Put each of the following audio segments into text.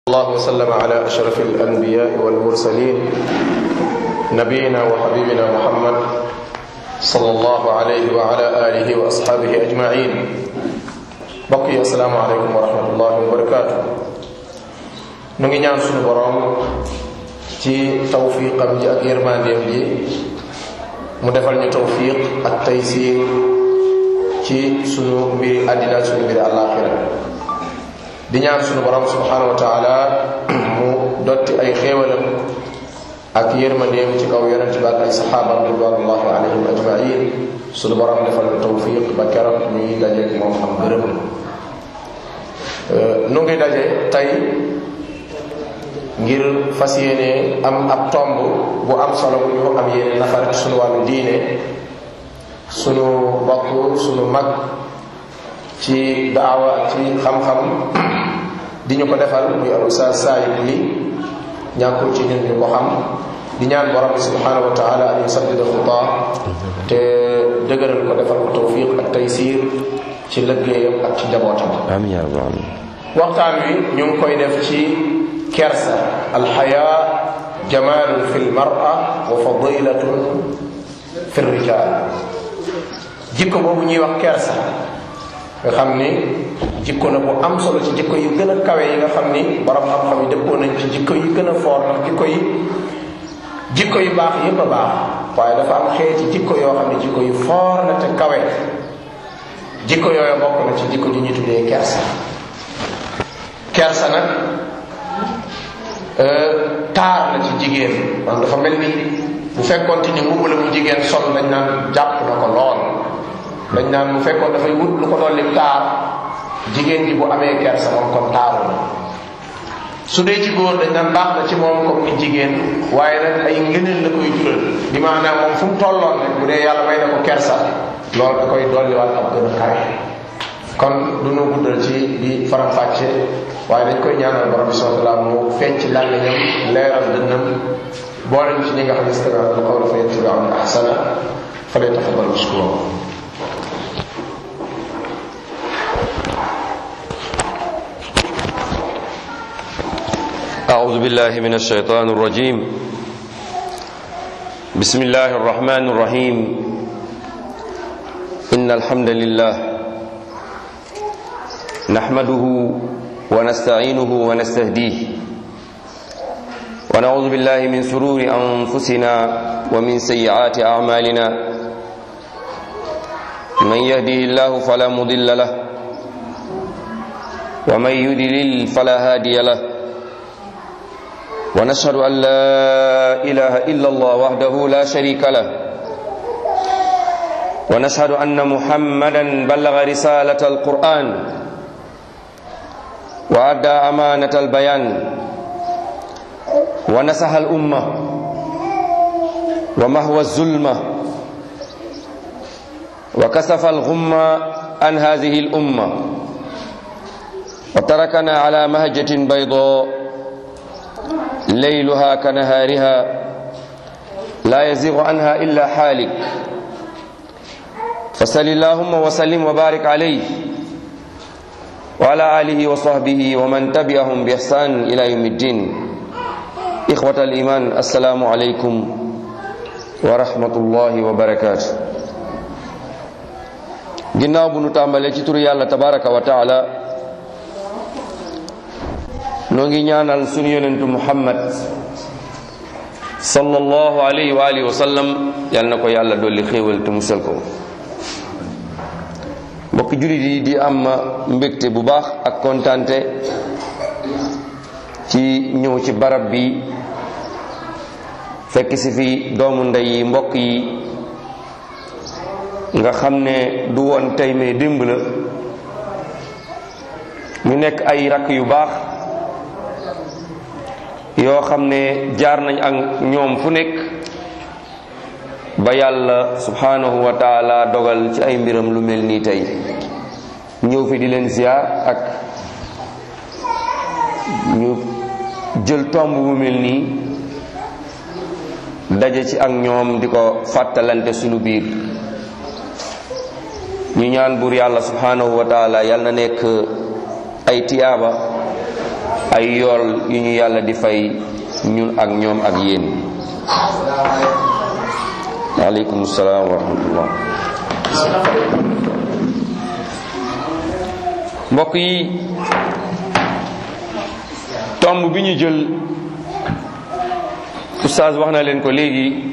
الله وسلم على أشرف الأنبياء والمرسلين نبينا وحبيبنا محمد صلى الله عليه وعلى آله وأصحابه أجمعين بقي السلام عليكم ورحمة الله وبركاته نغي ñaan suñu borom ci tawfiqam ji ak yermandeem ji mu defal ñu tawfiq ak taysir ci sunu mbiri àddina sunu mbiri àllaaxira di ñaan sunu borom subhanahu wa taala mu dotti ay xéewalam ak yërmandeem ci kaw yonent bi ak ay saxaabam ridwanullahi alayhim ajmain sunu borom defal ñu tawfiq ba keroog ñuy dajeeg moom am gërëm nu ngi daje tey ngir fas yéene am ab tomb bu am solo bu ñu am yéene nafar ci sunu wàllu diine sunu bokk sunu mag ci daawa ak ci xam-xam di ñu ko defal muy al ustaas saayib li ñàkkul ci ñun ñu ko xam di ñaan borom bi subhanahu wa taala an yusaddida xutaa te dëgëral ko defal ko tawfiq ak taysir ci lëggéeyam ak ci njabootam amiin yaa rabbal aalamiin waxtaan wi ñu ngi koy def ci kersa alxayaa jamaalun fi lmara wa fadilatun fi rijal jikko boobu ñuy wax kersa nga xam ni jikko na bu am solo ci jikko yu gën a kawe yi nga xam ni borom xam-xam yi dëppoo nañ ci jikko yu gën a foor ndax jikko yi jikko yu baax yépp a baax waaye dafa am xeeti jikko yoo xam ne jikko yu foor la te kawe jikko yooyu bokk na ci jikko ji ñu tuddee kersa kersa nag taar la ci jigéen man dafa mel ni bu fekkoonte ni mbubb la mu jigéen sol dañ naan jàpp na ko lool dañ naan bu fekkoon dafay wut lu ko dolli taar jigéen ji bu amee kersa moom kon taaru na su dee ci góor dañ naan baax na ci moom comme ni jigéen waaye nag ay ngëneel la koy jural bi maanaam moom fu mu tolloon rek bu dee yàlla may na ko kersa loolu da koy dolliwaat ab gën a kawe kon du nu guddal ci di faram fàcce waaye dañ koy ñaanal borom bi subhanahu wa taala mu feeñ ci làmmiñam leeral dënnam boole ñu ci ñi nga xam ne stami'una al-qawla fa yattabi'una ahsana falyatafaddal mashkuran أعوذ بالله من الشيطان الرجيم بسم الله الرحمن الرحيم إن الحمد لله نحمده ونستعينه ونستهديه ونعوذ بالله من سرور أنفسنا ومن سيئات أعمالنا من يهده الله فلا مضل له ومن يضلل فلا هادي له ونشهد أن لا إله إلا الله وحده لا شريك له ونشهد أن محمدا بلغ رسالة القرآن وأدى أمانة البيان ونسح الأمة ومهوى الظلمة وكسف الغمة عن هذه الأمة وتركنا على مهجة بيضاء ليلها كنهارها لا يزيغ عنها إلا حالك فصل اللهم وسلم وبارك عليه وعلى آله وصحبه ومن تبعهم بإحسان إلى يوم الدين إخوة الإيمان السلام عليكم ورحمة الله وبركاته ginnaaw bu nu tàmbalee ci turu yàlla tabaraka wa taala noo ngi ñaanal sunu yonentu muhammad sallallahu alayhi wa alihi wa sallam yal na ko yàlla dolli xéewal te musal ko mbokk jullit yi di am mbégte bu baax ak kontante ci ñëw ci barab bi fekk si fi doomu ndey yi mbokk yi nga xam ne du woon tey mais démb la ñu nekk ay rakk yu baax yoo xam ne jaar nañ ak ñoom fu nekk ba yàlla subhanahu wa taala dogal ci ay mbiram lu mel nii tey ñëw fi di leen ziar ak ñu jël tomb bu mel nii daje ci ak ñoom di ko fàttalante sunu biir ñu ñaan buur yàlla subhanahu wa taala yal na nekk ay tiyaaba ay yool yu ñu yàlla di fay ñun ak ñoom ak yéen waaleykum salaam wa rahmatullah mbokk yi tomb bi ñu jël oustaz wax na leen ko léegi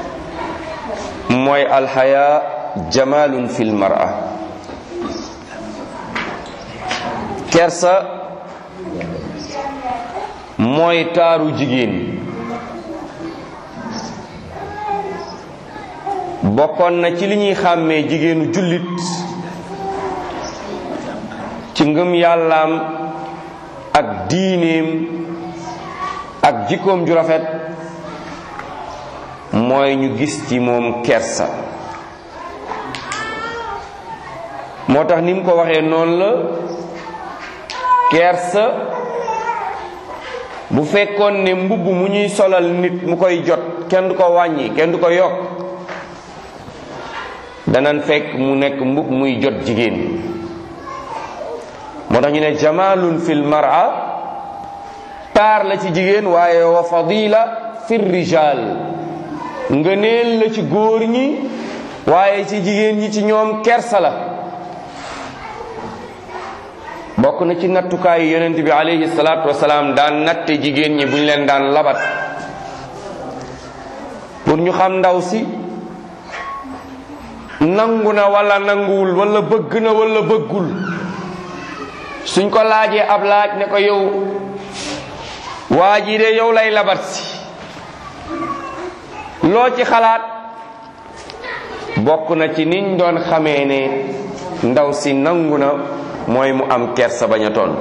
mooy alxaya jamalun fil mar'a kersa mooy taaru jigéen bokkoon na ci li ñuy xàmmee jigéenu jullit ci ngëm yàllaam ak diineem ak jikkoom ju rafet mooy ñu gis ci moom kersa moo tax ni mu ko waxee noonu la kersa bu fekkoon ne mbubb mu ñuy solal nit mu koy jot kenn du ko wàññi kenn du ko yokk danan fekk mu nekk mbub muy jot jigéen moo tax ñu ne jamalun fil mar'a taar la ci jigéen waaye wa fadila fil rijal ngëneel la ci góor ñi waaye ci jigéen ñi ci ñoom kersa la bokk na ci nattukaayu yonent bi alayhi salaatu wasalaam daan natte jigéen ñi bu ñu leen daan labat pour ñu xam ndaw si nangu na wala nanguwul wala bëgg na wala bëggul suñ ko laajee ab laaj ne ko yow waa ji de yow lay labat si loo ci xalaat bokk na ci niñ doon xamee ne ndaw si nangu na mooy mu am kersa bañ a tontu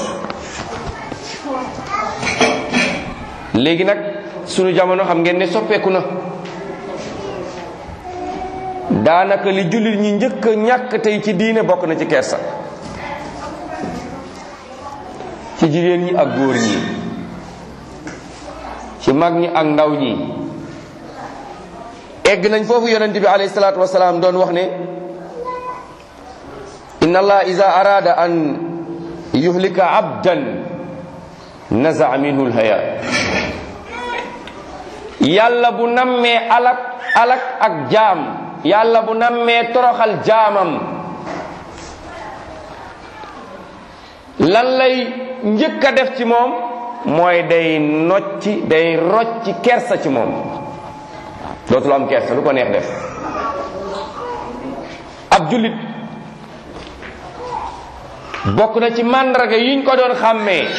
léegi nag sunu jamono xam ngeen ne soppeeku na daanaka li jullit ñi njëkk a ñàkk tey ci diine bokk na ci kersa ci jigéen ñi ak góor ñi ci mag ñi ak ndaw ñi egg nañ foofu yonent bi alayhi salaatu wasalaam doon wax ne inna allah ida arada an yuhlika abdan nazaa minhu lhaya yàlla bu nammee alak alak ak jaam yàlla bu nammee toroxal jaamam lan lay njëkk a def ci moom mooy day nocci day rocci kersa ci moom dootul am kersa lu ko neex def ab jullit bokk na ci màndarga yiñ ko doon xàmmee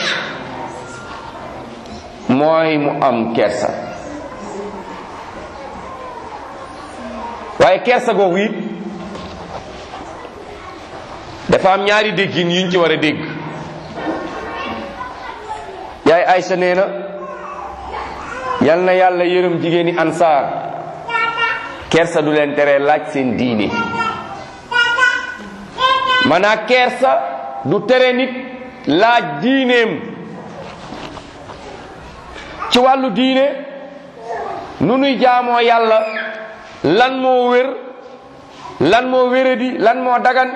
mooy mu am kersa waaye kersa googu it dafa am ñaari déggin yuñ ci war a dégg yaay Aysa nee na yal na yàlla yërëm jigéeni ansaar kersa du leen tere laaj seen diine maanaa kersa du tere nit laaj diineem ci wàllu diine nu nuy jaamoo yàlla lan moo wér lan moo wéradi lan moo dagan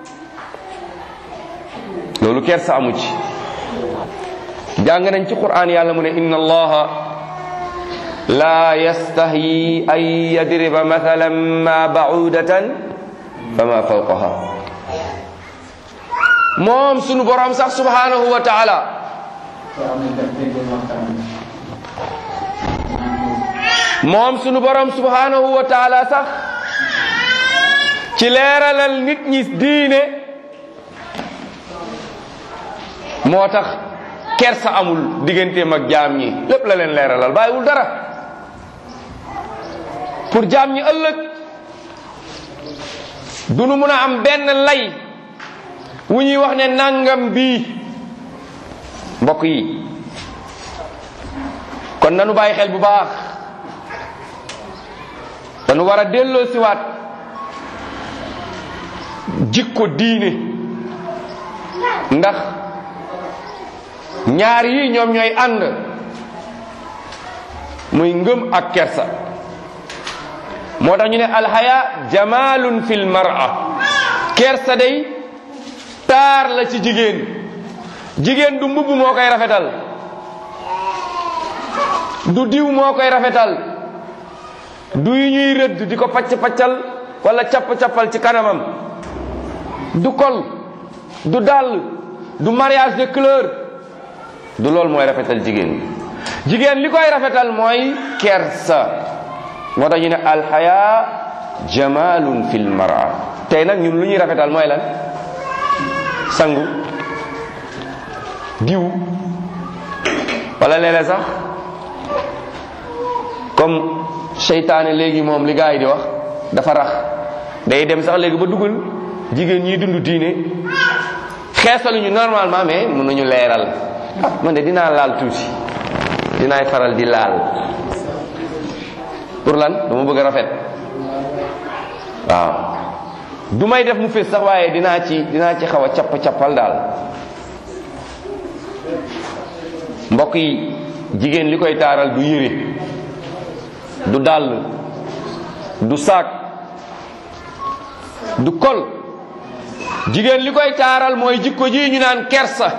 loolu kersa amu ci jàng nañ ci qur'an yàlla mu ne inna allaha la yastahyi an yadriba mathalan ma ba'udatan fama fawqaha moom sunu borom sax subhanahu wa ta'ala moom sunu borom subhanahu wa ta'ala sax ci leeralal nit ñi diine moo tax kersa amul digganteem ak jaam ñi lépp la leen leeralal bàyyiwul dara pour jaam ñi ëllëg du nu mun a am benn lay wu ñuy wax ne nangam bii mbokk yi kon nanu bàyyi xel bu baax dañu war a delloo siwaat jikko diine ndax ñaar yi ñoom ñooy ànd muy ngëm ak kersa moo tax ñu ne alxaya jamalun fil mar'a kersa day taar la ci jigéen jigéen du mbubb moo koy rafetal du diw moo koy rafetal du yu ñuy rëdd di ko pacc paccal wala capp cappal ci kanamam du kol du dàll du mariage de couleur du loolu mooy rafetal jigéen jigéen li koy rafetal mooy kersa moo tax ñu ne alxaya jamalun fil mara tey nag ñun lu ñuy rafetal mooy lan sangu diw wala léeg-léeg sax comme seytaane léegi moom li gars yi di wax dafa rax day dem sax léegi ba dugal jigéen ñiy dund diine xeesaluñu normalement mais mën nañu leeral ah man de dinaa laal tuuti dinaay faral di laal pour lan dama bëgg a rafet waaw du may def mu fees sax waaye dinaa ci dinaa ci xaw a capp cappal daal mbokk yi jigéen li koy taaral du yére du dàll du saak du kol jigéen li koy taaral mooy jikko ji ñu naan kersa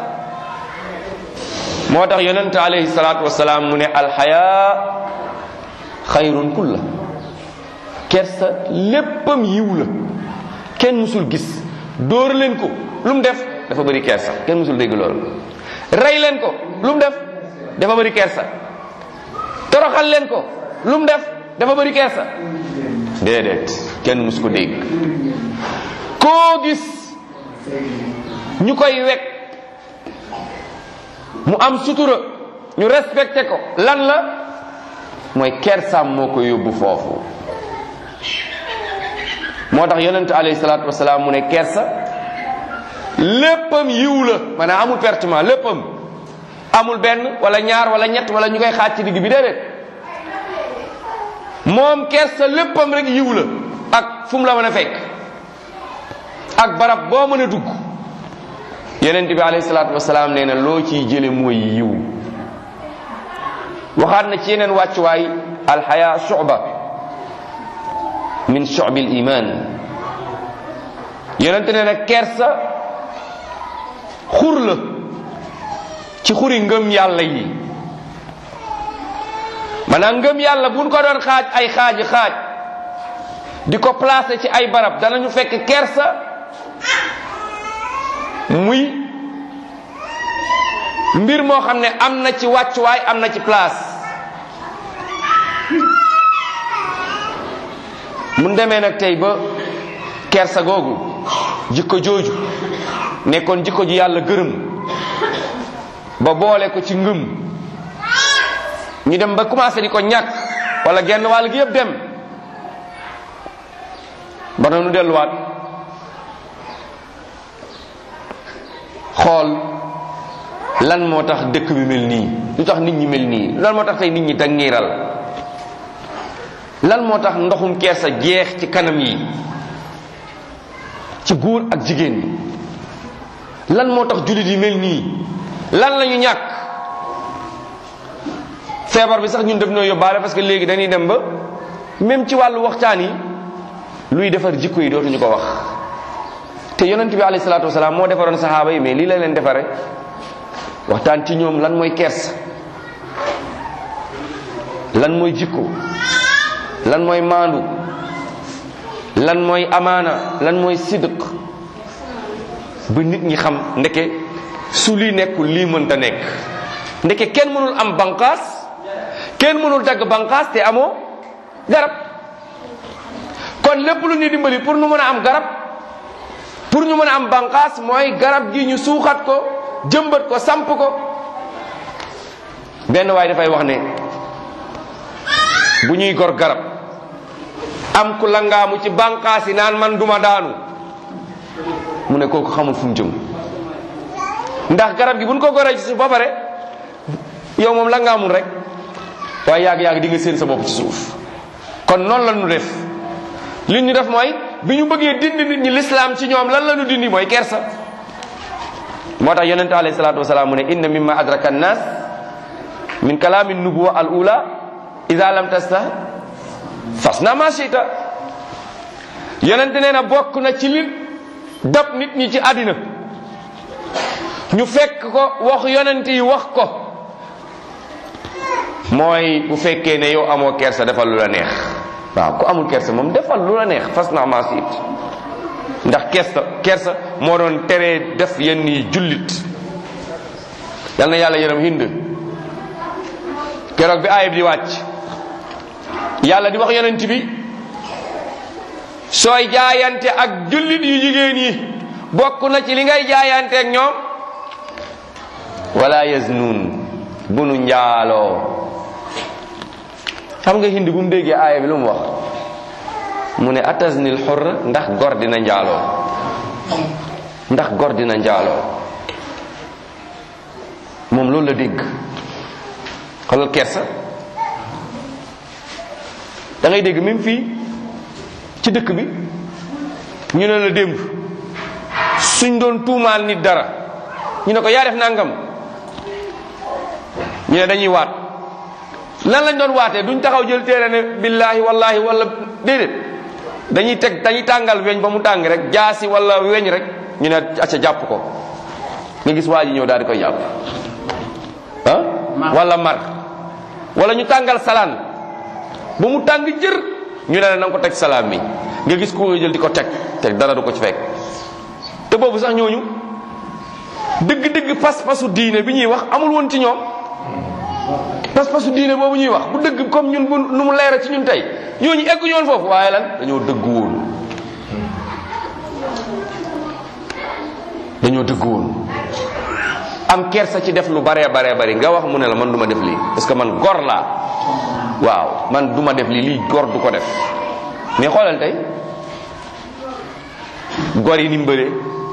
moo tax yonent alayhi salaatu wasalaam mu ne alxaya xayrun kulla kersa léppam yiw la kenn musul gis dóor leen ko lu mu def dafa bëri kersa kenn musul dégg loolu rey leen ko lu mu def dafa bëri kersa toroxal leen ko lu mu def dafa bëri kersa déedéet kenn mus ko dégg koo gis ñu koy wekk mu am sutura ñu respecté ko lan la mooy kersaam moo ko yóbbu foofu moo tax yonent alayhi salaatu wasalaam mu ne kersa léppam yiw la maanaam amul pertement léppam amul benn wala ñaar wala ñett wala ñu koy xaaj ci digg bi déedéet moom kersa léppam rek yiw la ak fu mu la mën a fekk ak barab boo mën a dugg yonent bi alayhi salaatu wasalaam nee na loo ciy jële mooy yiw waxaat na ci yeneen wàccuwaay alxaya shuba min shubil iman yonent nee na kersa xur la ci xuri ngëm yàlla yi maanaam ngëm yàlla buñ ko doon xaaj ay xaaji xaaj di ko placer ci ay barab danañu fekk kersa muy mbir moo xam ne am na ci wàccuwaay am na ci place mun demee nag tey ba kersa googu jikko jooju nekkoon jikko ju yàlla gërëm ba boole ko ci ngëm ñu dem ba commencé di ko ñàkk wala genn wàll gi yëpp dem ba nu delluwaat xool lan moo tax dëkk bi mel nii lu tax nit ñi mel nii lan moo tax tey nit ñi dangiiral lan moo tax ndoxum kersa jeex ci kanam yi ci góor ak jigéen ñi lan moo tax jullit yi mel nii lan la ñu ñàkk feebar bi sax ñun def noo yóbbaale parce que léegi dañuy dem ba même ci wàllu waxtaan yi luy defar jikko yi dootuñu ko wax te yonent bi alayhi salaatu wasalaam moo defaroon saxaaba yi mais lii la leen defare waxtaan ci ñoom lan mooy kersa lan mooy jikko lan mooy maandu lan mooy amaana lan mooy sidq ba nit ñi xam ndeke su lii nekkul lii mënta nekk ndeke kenn mënul am banqaas kenn mënul dagg banqaas te amoo garab kon lépp lu ñu dimbali pour nu mën a am garab pour ñu mën a am banqaas mooy garab gi ñu suuxat ko jëmbat ko samp ko benn waay dafay wax ne bu ñuy gor garab am ku langaamu ci banqaas yi naan man duma daanu mu ne kooku xamul fu mu jëm ndax garab gi buñ ko goree ci suuf ba pare yow moom langaamul rek waaye yàgg-yàgg di nga seen sa bopp ci suuf kon noonu la ñu def li ñu def mooy bi ñu bëggee dindi nit ñi lislaam ci ñoom lan la ñu dindi mooy kersa moo tax yonente alayhi salaatu wasalaam mu ne inna mimma adraka annas min kalaami nubuwa al ula ida lam tasta fas na ma shita yonente nee na bokk na ci li dab nit ñi ci àddina ñu fekk ko wax yonente yi wax ko mooy bu fekkee ne yow amoo kersa defal lu la neex waaw ku amul kersa moom defal lu la neex fas na maa siit ndax kersa kersa moo doon teree def yenn yi jullit yal na yàlla yërëm hind keroog bi aayib di wàcc yàlla di wax yonent bi sooy jaayante ak jullit yu jigéen yi bokk na ci li ngay jaayante ak ñoom wala yaznuun bu nu njaaloo xam nga hindi bu mu déggee aaya bi lu mu wax mu ne ataznil xurra ndax gor dina njaaloo ndax gor dina njaaloo moom loolu la dégg xoolal kersa da ngay dégg même fii ci dëkk bi ñu ne la démb suñ doon tuumaal nit dara ñu ne ko yaa def nangam ñu ne dañuy waat lan lañ doon waatee duñ taxaw jël téere ne billaahi wallaahi wala déedéet dañuy teg dañuy tàngal weñ ba mu tàng rek jaasi wala weñ rek ñu ne acca jàpp ko nga gis waa ji ñëw daal di koy jàpp ah wala mar wala ñu tàngal salaan ba mu tàng jër ñu ne la na nga ko teg salaam mi nga gis ko jël di ko teg teg dara du ko ci fekk te boobu sax ñooñu dëgg-dëgg pas-pasu diine bi ñuy wax amul woon ci ñoom pas-pasu diine boobu ñuy wax bu dëgg comme ñun bu nu mu leera ci ñun tey ñooñu egguñu woon foofu waaye lan dañoo dëgg woon dañoo dëgg woon am kersa ci def lu baree baree bari nga wax mu ne la man du ma def lii parce que man gor laa waaw man du ma def lii lii gor du ko def mais xoolal tey gor yi ni mu bëree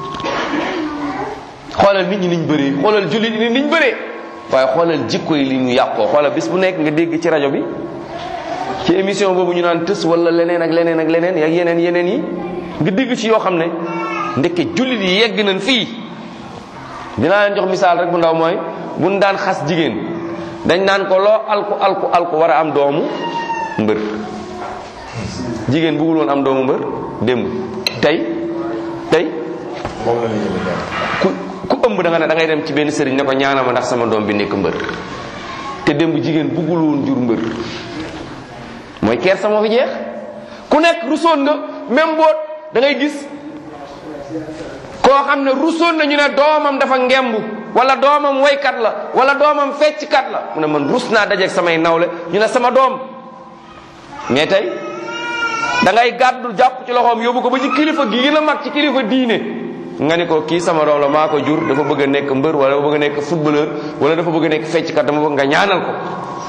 xoolal nit ñi niñ bëree xoolal jullit yi niñ bëree waaye xoolal jikko yi li ñu yàqoo xoolal bis bu nekk nga dégg ci rajo bi ci émission boobu ñu naan tës wala leneen ak leneen ak leneen ak yeneen yeneen yi nga dégg ci yoo xam ne ndekke jullit yi yegg nañ fii dinaa leen jox misaal rek bu ndaw mooy buñ daan xas jigéen dañ naan ko loo alku alku alku war a am doomu mbër jigéen bëggul woon am doomu mbër démb tey tey moom la ñu jënd ku ku ëmb da nga ne da ngay dem ci benn sëriñ ne ko ñaanal ma ndax sama doom bi nekk mbër te démb jigéen bëggul woon jur mbër mooy kersa moo fi jeex ku nekk rusoon nga même boot da ngay gis koo xam ne rusoon na ñu ne doomam dafa ngemb wala doomam waykat la wala doomam fecckat la mu ne man rus naa dajeeg samay nawle ñu ne sama doom mais tey da ngay gàddu jàpp ci loxoom yóbbu ko ba ci kilifa gi gën a mag ci kilifa diine nga ni ko kii sama doom la maa ko jur dafa bëgg a nekk mbër wala dafa bëgg a nekk footballeur wala dafa bëgg a nekk fecckat dama bëgg nga ñaanal ko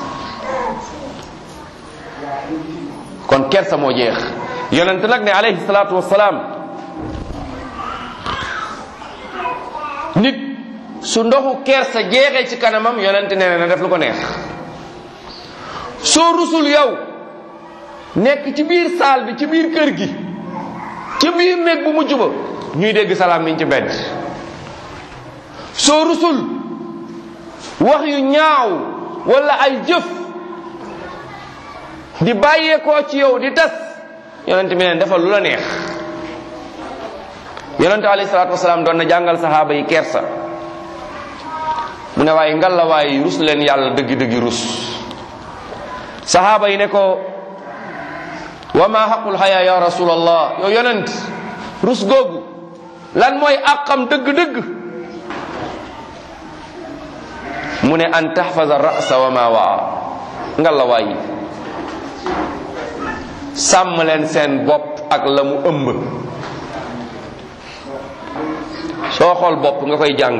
kon kersa moo jeex yonent nag ne alayhi salaatu wassalaam nit su ndoxu kersa jeexee ci kanamam yonent nee na def lu ko neex soo rusul yow nekk ci biir saal bi ci biir kër gi ci biir néeg bu mujj ba ñuy dégg salaam miñ ci bedd soo rusul wax yu ñaaw wala ay jëf di bàyyeekoo ci yow di tas yonent bi neen defal lu la neex yonent alayhi salaatu wasalaam doon na jàngal saxaaba yi kersa mu ne waaye ngal la waaye rus leen yàlla dëggi-dëggi rus saxaaba yi ne ko wa ma xaqul xaya ya rasulallah yow yonent rus googu lan mooy àqam dëgg-dëgg mu ne an taxfaza rasa wa ma waa ngal la waayi sàmm leen seen bopp ak la mu ëmb soo xool bopp nga koy jàng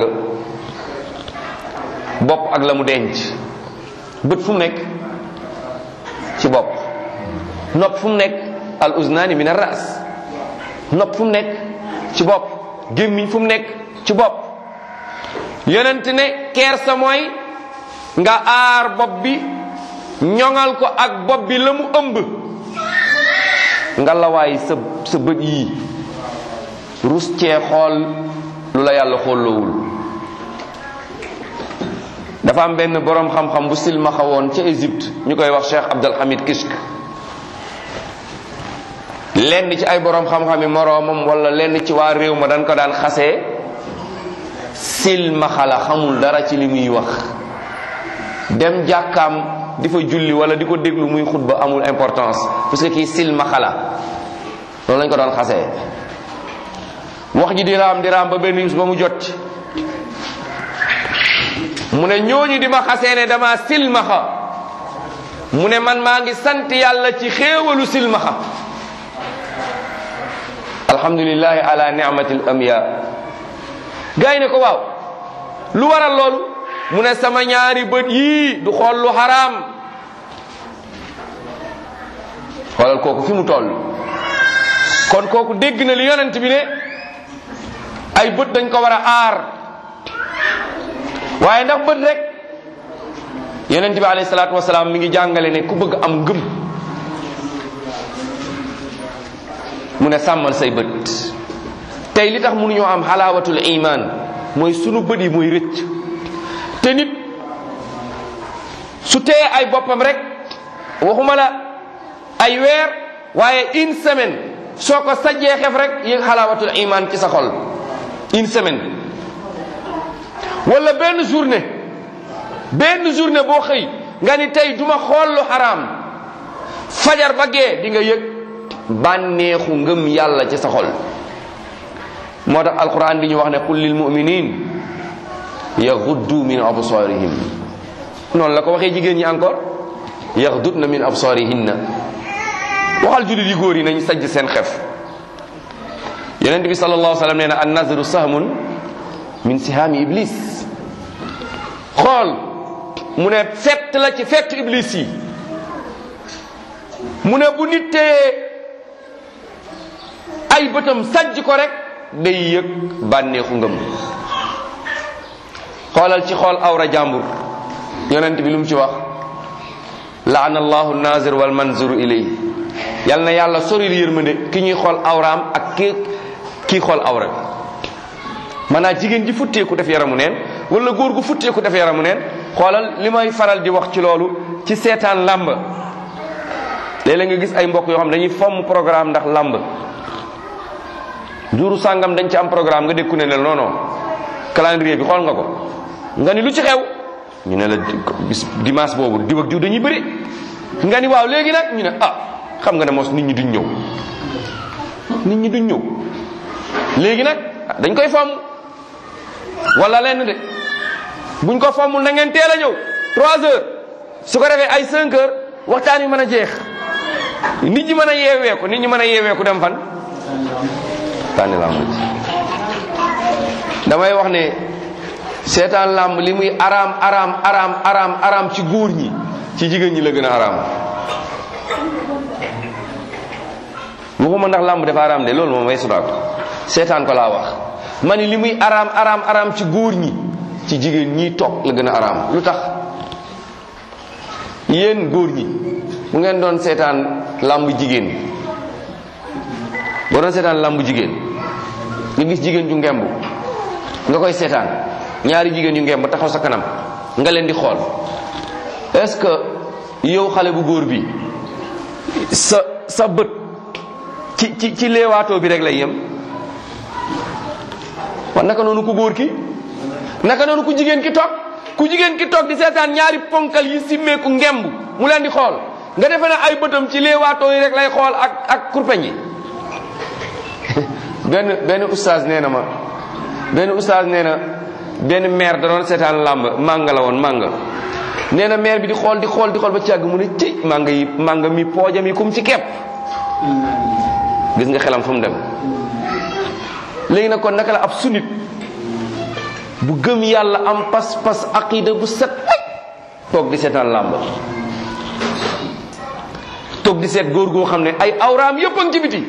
bopp ak la mu denc bët fu mu nekk ci bopp nopp fu mu nekk al uznaani min ar ras nopp fu mu nekk ci bopp gémmiñ fu mu nekk ci bopp yonent ne kersa mooy nga aar bopp bi ñoŋal ko ak bopp bi la mu ëmb nga lawaay sa sa bët yii rus cee xool lu la yàlla xoolloowul dafa am benn boroom xam-xam bu silmaxa woon ca Égypte ñu koy wax Cheikh Abdul Hamid Kishk lenn ci ay boroom xam-xami moroomam wala lenn ci waa réew ma dañ ko daan xasee silmaxa la xamul dara ci li muy wax dem jàkkaam di fa julli wala di ko déglu muy xutba amul importance parce que kii silmaxa la loolu lañ ko doon xasee wax ji di raam di raam ba benn bis ba mu jot mu ne ñooñu di ma xasee ne dama silmaxa mu ne man maa ngi sant yàlla ci xéewalu silmaxa alhamdulillahi ala ni'matil amya gaa yi ne ko waaw lu waral loolu mu ne sama ñaari bët yii du xool lu xaraam xoolal kooku fi mu toll kon kooku dégg na li yonent bi ne ay bët dañ ko war a aar waaye ndax bët rek yonent bi alayhi salaatu wasalaam mi ngi jàngale ne ku bëgg am ngëm mu ne sàmmal say bët tey li tax mënuñoo am xalaawatul iman mooy sunu bët yi mooy rëcc te nit su tee ay boppam rek waxuma la ay weer waaye une semaine soo ko sajjee xef rek yëg xalaawatul iman ci sa xol une semaine wala benn journée benn journée boo xëy nga ni tey duma xool lu xaraam fajar ba gee di nga yëg bànneexu ngëm yàlla ci sa xol moo tax alquran di ñu wax ne qul lil muminin yaxuddu min absarihim noonu la ko waxee jigéen ñi encore yaxdudna min absarihinna waxal jullit yi góor yi nañ sajj seen xef yonent bi sallallahu alayhi wa sallam nee na an nazru sahmun min sihaami iblis xool mu ne fett la ci fett iblis yi mu ne bu nit téye ay bëtam sajj ko rek day yëg bànneexu ngëm xoolal ci xool awra jàmbur yonent bi lu mu ci wax laana allahu nazir wal manzur ilay yal na yàlla soril yërmande ki ñuy xool awraam ak ki kii xool awra maanaam jigéen ji futteeku def yaramu neen wala góor gu futteeku def yaramu neen xoolal li may faral di wax ci loolu ci seetaan làmb léeg-léeg nga gis ay mbokk yoo xam dañuy fomm programme ndax làmb juru sàngam dañ ci am programme nga dégg ku ne ne non non calendrier bi xool nga ko nga ni lu ci xew ñu ne la bis dimanche boobu diw ak diw dañuy bëri nga ni waaw léegi nag ñu ne ah xam nga ne mos nit ñi duñ ñëw nit ñi duñ ñëw léegi nag dañ koy fomm wala lenn de buñ ko fommul na ngeen teel a ñëw 3 heures su ko defee ay 5 heures waxtaan wi mën a jeex nit ñi mën a yeeweeku nit ñi mën a yeeweeku dem fan tànni làmb damay wax ne seetaan làmb li muy araam araam araam araam araam ci góor ñi ci jigéen ñi la gën a araam waxuma ndax làmb dafa araam de loolu moom way sudaako seetaan ko laa wax ma ni li muy araam araam araam ci góor ñi ci jigéen ñi toog la gën a araam lu tax yéen góor ñi bu ngeen doon seetaan làmb jigéen boo doon seetaan làmb jigéen nga gis jigéen ju ngemb nga koy seetaan ñaari jigéen yu ngemb taxaw sa kanam nga leen di xool est-ce que yow xale bu góor bi sa sa bët ci ci ci leewaatoo bi rek lay yem wa naka noonu ku góor ki naka noonu ku jigéen ki toog ku jigéen ki toog di seetaan ñaari ponkal yi simmeeku ngemb mu leen di xool nga defe ne ay bëtam ci leewaatoo yi rek lay xool ak ak kurpeñ yi benn benn oustaz nee na ma benn oustaz nee na benn maire da doon seetaan làmb mànga la woon mànga nee na maire bi di xool di xool di xool ba ci yàgg mu ne ci mànga yi mànga mi poojam yi kum ci kepp gis nga xelam fu mu dem léegi nag kon naka la ab sunit bu gëm yàlla am pas-pas aqida bu set ay toog di seetaan làmb toog di seet góor goo xam ne ay awraam yëpp a ngi ci biti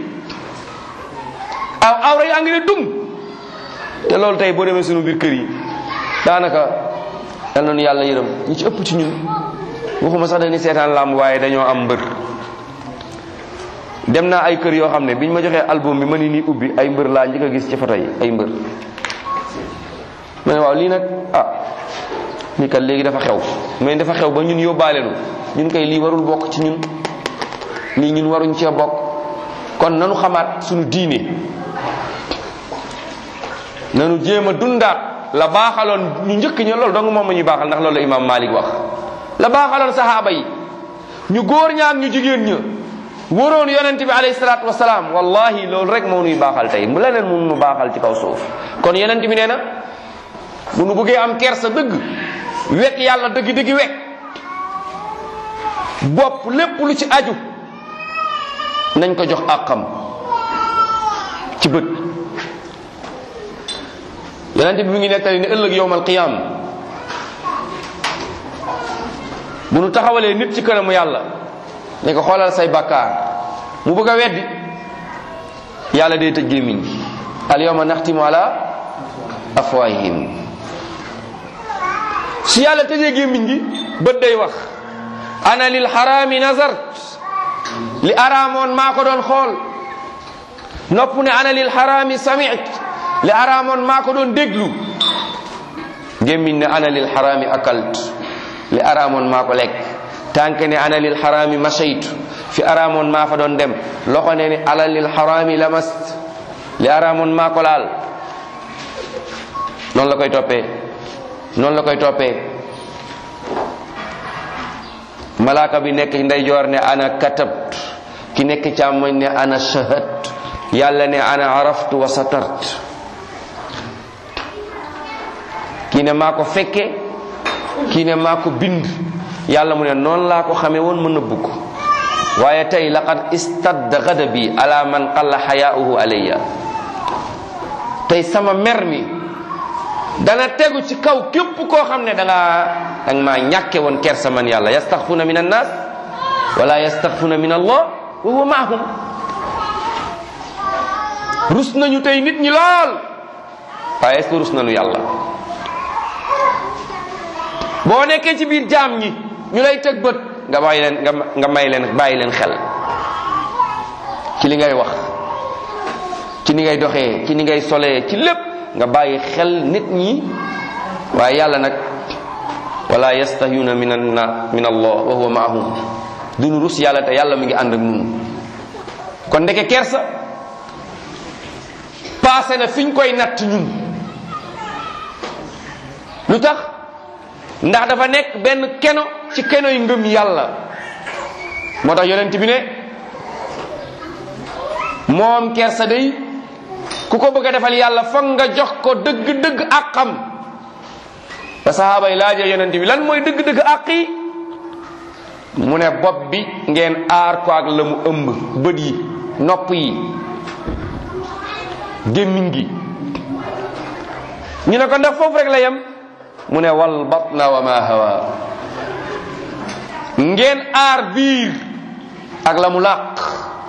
aw awra yaa ngi ne dum te loolu tey boo demee sunu biir kër yi daanaka yal na nu yàlla yërëm ñi ci ëpp ci ñun waxuma sax dañuy seetaan làmb waaye dañoo am mbër dem naa ay kër yoo xam ne biñ ma joxee album bi ma ni nii ubbi ay mbër laa njëkk a gis ci photo yi ay mbër ma ne waaw lii nag ah lii kat léegi dafa xew mais dafa xew ba ñun yóbbaale nu ñun kay lii warul bokk ci ñun lii ñun waruñ cee bokk kon nanu xamaat suñu diine nanu jéem a dundaat la baaxaloon ñu njëkk ña loolu dong moom ma ñuy baaxal ndax loolu la imam Malik wax la baaxaloon sahaaba yi ñu góor ñaak ñu jigéen ña wóoroon yonente bi alayhi salaatu wasalaam wallahi loolu rek moo nuy baaxal tey mu leneen mun nu baaxal ci kaw suuf kon yonente bi nee na bu nu bëggee am kersa dëgg wekk yàlla dëgg dëgg wekk bopp lépp lu ci aju nañ ko jox àqam ci bët yonente bi mu ngi nettali ne ëllëg yowmal qiyaam bu nu taxawalee nit ci kanamu yàlla ne ko xoolal say bakkaar mu bëgg a weddi yàlla day tëj gémmiñ gi al yawma naxtimu ala afwahihim su yàlla tëjee gémmiñ gi bët day wax ana lil xaraami nazart li araamoon maa ko doon xool nopp ne ana lil xaraami samit li araamoon maa ko doon déglu gémmiñ ne ana lil xaraami akalt li araamoon maa ko lekk tànk ne ana lil xaraami mashaytu fi araamoon maa fa doon dem loxo ne ni ala lil xaraami lamast li araamoon maa ko laal noonu la koy toppee noonu la koy toppee malaaka bi nekk ndeyjoor ne ana katabt ki nekk càmmoñ ne ana shahat yàlla ne ana araftu wa satart kii ne maa ko fekke kii ne maa ko bind yàlla mu ne noonu laa ko xamee woon mën a bugg waaye tey laqad istadda gadabi ala man qalla xayaauhu alayya tey sama mer mi dana tegu ci kaw képp koo xam ne da nga da nga maa ñàkke woon kersa man yàlla yastaxfuna min annas wala yastaxfuna min allah wa huwa maahum rus nañu tey nit ñi lool waaye est-ce que rus nañu yàlla boo nekkee ci biir jaam ñi ñu lay tëg bët nga bàyyi leen nga nga may leen bàyyi leen xel ci li ngay wax ci ni ngay doxee ci ni ngay solee ci lépp nga bàyyi xel nit ñi waaye yàlla nag wala yastahyuna min anna min allah wa huwa maahum duñu rus yàlla te yàlla mi ngi ànd ak nun kon ndeke kersa passé na fiñ koy natt ñun lu tax ndax dafa nekk benn keno ci keno yu ngëm yàlla moo tax yonent bi ne moom kersa day ku ko bëgg a defal yàlla foog nga jox ko dëgg-dëgg àqam ba sahaaba yi laajee yonent bi lan mooy dëgg-dëgg àq yi mu ne bopp bi ngeen aar ko ak la mu ëmb bët yi nopp yi gémmiñ gi ñu ne ko ndax foofu rek la yem mu ne wal batna wa ma hawa ngeen aar biir ak la mu làq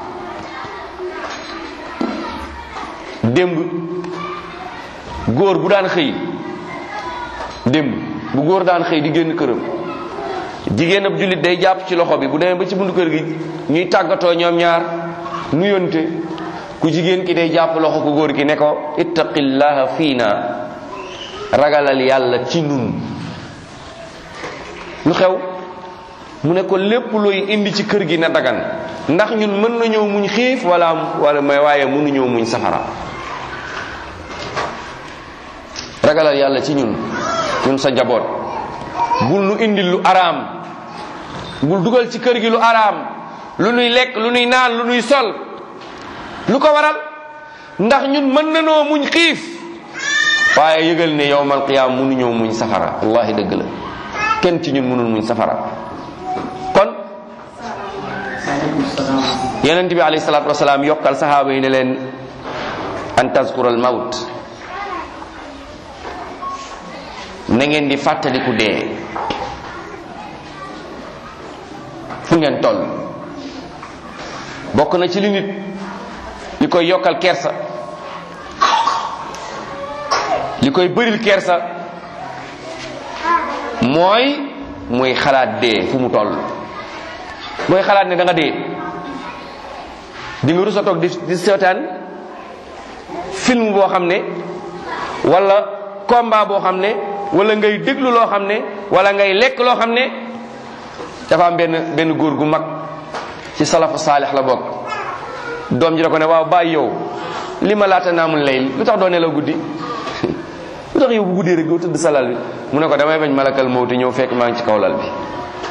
démb góor bu daan xëy démb bu góor daan xëy di génn këram jigéen ab jullit day jàpp ci loxo bi bu demee ba ci buntu kër gi ñuy tàggatoo ñoom ñaar nuyonte ku jigéen ki day jàpp loxo ku góor ki ne ko ittaqillaha fiina ragalal yàlla ci nun lu xew mu ne ko lépp looy indi ci kër gi na dagan ndax ñun mën nañoo muñ xiif wala wala may waaye mënuñoo muñ safara ragalal yàlla ci ñun ñun sa njaboot bul nu indil lu araam bul dugal ci kër gi lu araam lu nuy lekk lu nuy naan lu nuy sol lu ko waral ndax ñun mën nanoo muñ xiif waaye yëgal ne yowmal qiyaam mënuñoo muñ safara wallahi dëgg la kenn ci ñun mënul muñ safara kon yonent bi alayhi salaatu wasalaam yokkal sahaaba yi ne leen an tazkura al mawt na ngeen di fàttaliku dee fu ngeen toll bokk na ci li nit li koy yokkal kersa li koy bëril kersa mooy muy xalaat dee fu mu toll mooy xalaat ne da nga dee di nga rusa toog di di seetaan film boo xam ne wala combat boo xam ne wala ngay déglu loo xam ne wala ngay lekk loo xam ne dafa am benn benn góor gu mag ci salafu saalix la bokk doom ji da ko ne waaw bàyyi yow li ma laata naamul layl lu tax doo nelaw guddi lu tax yow bu guddee rek doo tëdd sa lal bi mu ne ko damay bañ malakal mawti ñëw fekk maa ngi ci kaw lal bi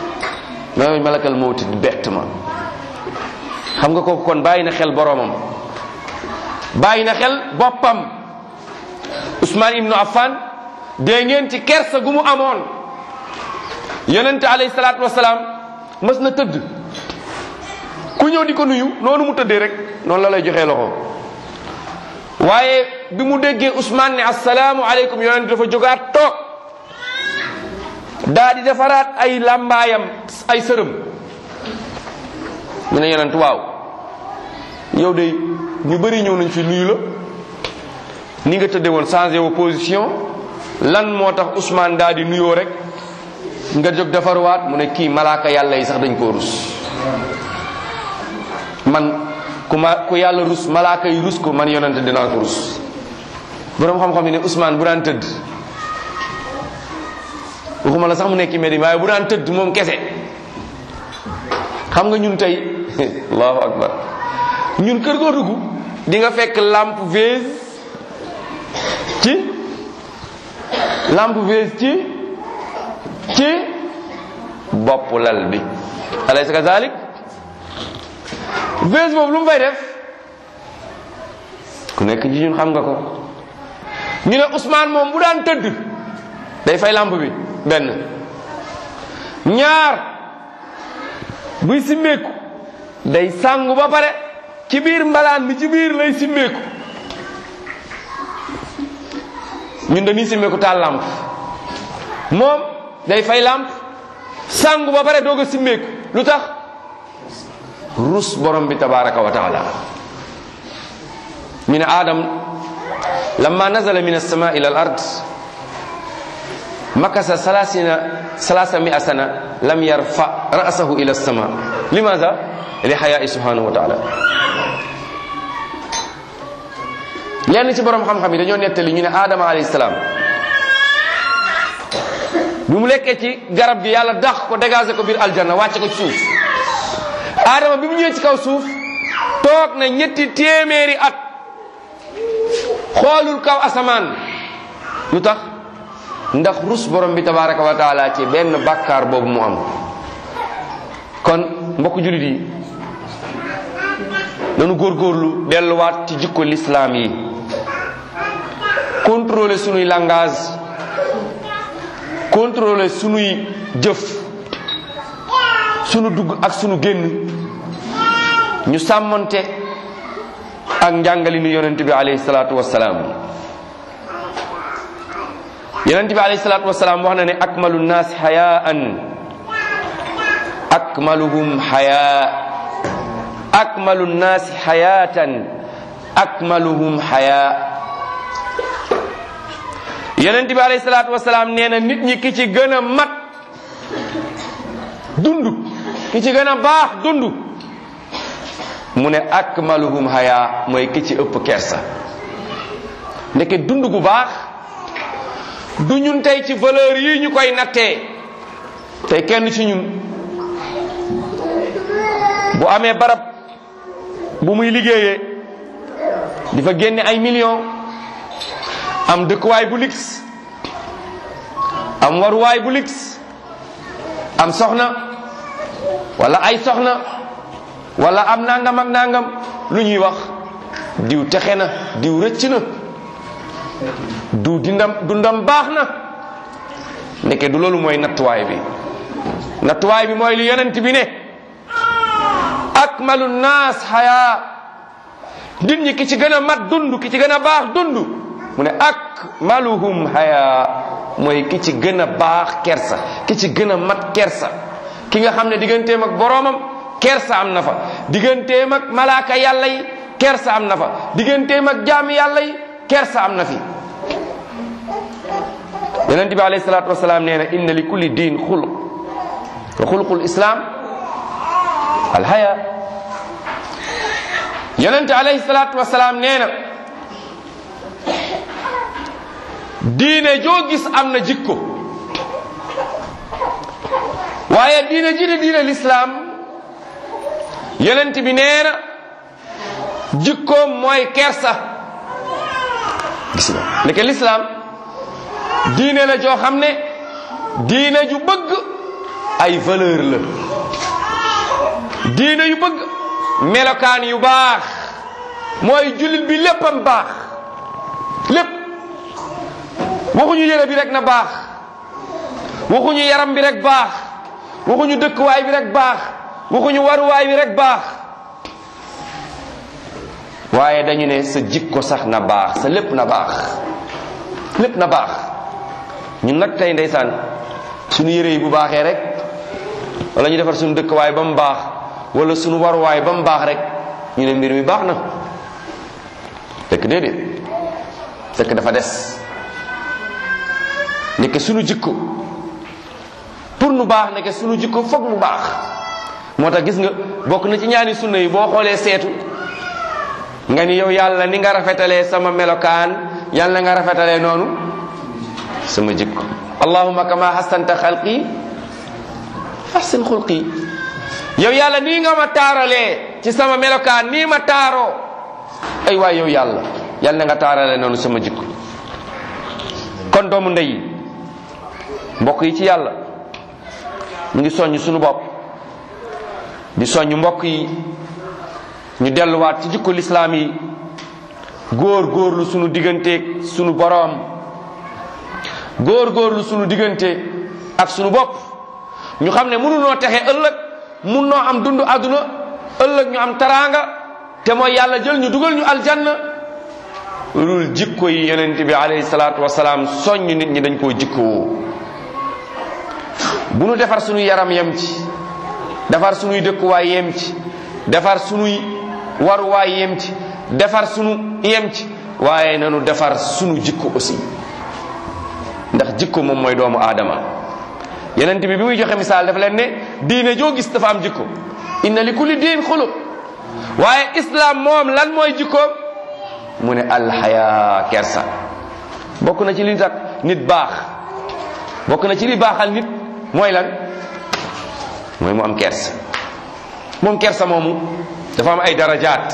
mooy malakal mawti di bett ma xam nga kooku kon bàyyi na xel boroomam bàyyi na xel boppam Ousmane ibnu Affan dee ngeen ci kersa gu mu amoon yonente alayhi salaatu wasalaam mës na tëdd ku ñëw di ko nuyu noonu mu tëddee rek noonu la lay joxee loxo waaye bi mu déggee Ousmane ne asalaamu aleykum yonente dafa jógaat toog daa di defaraat ay làmbaayam ay sërëm mu ne yonent waaw yow de ñu bëri ñëw nañ fi nuyu la ni nga tëdde woon changé wu position lan moo tax Ousmane daa di nuyoo rek nga jóg defaruwaat mu ne kii malaaka yàlla yi sax dañ koo rus man ku ma ku yàlla rus malaaka yi rus ko man yonente dinaa ko rus boroom xam-xam yi ne Ousmane bu daan tëdd waxuma la sax mu nekk Medina waaye bu daan tëdd moom kese xam nga ñun tey allahu akbar ñun kër goo dugg di nga fekk lampe vase ci lampe vase ci ci bopp lal bi alaysa kazalik vase boobu lu mu fay def ku nekk ci ñun xam nga ko ñu ne Ousmane moom bu daan tëdd day fay lampe bi benn ñaar buy simmeeku day sangu ba pare ci biir mbalaan bi ci biir lay simmeeku ñun dañuy simmeeku taal lamp moom day fay lamp sangu ba pare doog a simmeeku lu tax rus borom bi tabaraka wa taala ñu ne aadam lamma nazala min alsama ila al ard makasa salasina salasa mia sana lam yarfa ra'sahu ila sama limaza li xayaai subhanahu wa taala lenn ci borom xam-xam yi dañoo nettali ñu ne Adama alayhi salaam bi mu lekkee ci garab gi yàlla dax ko dégagé ko biir aljanna wàcce ko ci suuf Adama bi mu ñëwee ci kaw suuf toog na ñetti téeméeri at xoolul kaw asamaan lu tax ndax rus borom bi tabaraka wa taala ci benn bàkkaar boobu mu am kon mbokk julit yi nanu góorgóorlu delluwaat ci jikko lislaam yi contrôler sunuy langage contrôler sunuy jëf sunu dugg ak sunu génn ñu sàmmante ak njàngali ni yonent bi alayhi salaatu wassalaam yonent bi alayhi salaatu wasalaam wax na ne akmalu nnaas xayaan akmaluhum xayaa akmalu nnaasi xayaatan akmaluhum xayaa yonent bi alayhi salaatu wasalaam nee na nit ñi ki ci gën a mat dund ki ci gën a baax dund mu ne akmaluhum xayaa mooy ki ci ëpp kersa ndeke dund gu baax du ñun tey ci valeur yi ñu koy nattee tey kenn ci ñun bu amee barab bu muy liggéeyee di fa génne ay millions am dëkkuwaay bu lix am waruwaay bu lix am soxna wala ay soxna wala am nangam ak nangam lu ñuy wax diw texe na diw rëcc na du dindam dundam baax na ndeke du loolu mooy nattuwaay bi nattuwaay bi mooy li yonent bi ne akmalu naas xayaa nit ñi ki ci gën a mat dund ki ci gën a baax dund mu ne akmaluhum xayaa mooy ki ci gën a baax kersa ki ci gën a mat kersa ki nga xam ne digganteem ak boroomam kersa am na fa digganteem ak malaaka yàlla yi kersa am na fa digganteem ak jaami yàlla yi kersa am na fi yonent bi alayhi salaatu wasalaam nee na inna li kulli diin xuluq wa xuluqul islam alhaya yonent alayhi salaatu wasalaam nee na diine joo gis am na jikko waaye diine ji di diine lislaam yonent bi nee na jikkoom mooy kersa gis nga ndeke lislaam diine la joo xam ne diine ju bëgg ay valeur la diina yu bëgg melokaan yu baax mooy jullit bi léppam baax lépp waxuñu yére bi rek na baax waxuñu yaram bi rek baax waxuñu dëkkuwaay bi rek baax waxuñu waruwaay bi rek baax waaye dañu ne sa jikko sax na baax sa lépp na baax lépp na baax ñun nag tey ndeysaan suñu yére yi bu baaxee rek wala ñu defar suñu dëkkuwaay ba mu baax wala suñu waruwaay ba mu baax rek ñu ne mbir mi baax na fekk déedéet fekk dafa des nekk suñu jikko pour nu baax nekk suñu jikko foog mu baax moo tax gis nga bokk na ci ñaani sunna yi boo xoolee seetu nga ni yow yàlla ni nga rafetalee sama melokaan yàlla nga rafetalee noonu sama jikko allahumma kama hasanta xalqi ahsin xulqi yow yàlla nii nga ma taaralee ci sama melokaan nii ma taaroo ay waay yow yàlla yàlla na nga taaralee noonu sama jikko kon doomu ndey mbokk yi ci yàlla ñu ngi soññ suñu bopp di soññ mbokk yi ñu delluwaat ci jikko lislaam yi góor góorlu sunu digganteeg sunu boroom góor góorlu sunu diggante ak sunu bopp ñu xam ne mënunoo texe ëllëg mun noo am dund àdduna ëllëg ñu am taraanga te mooy yàlla jël ñu dugal ñu aljanna lul jikko yi yonent bi alayhi salaatu wasalaam soññ nit ñi dañ koo jikkoo bu nu defar sunuy yaram yem ci defar sunuy dëkkuwaay yem ci defar sunuy waruwaay yem ci defar sunu yem ci waaye nanu defar sunu jikko aussi ndax jikko moom mooy doomu aadama yenent bi bi muy joxe misaal dafa leen ne diine joo gis dafa am jikko inna li kulli diin xuluq waaye islam moom lan mooy jikkoom mu ne alxaya kersa bokk na ci li tax nit baax bokk na ci li baaxal nit mooy lan mooy mu am kersa moom kersa moomu dafa am ay darajaat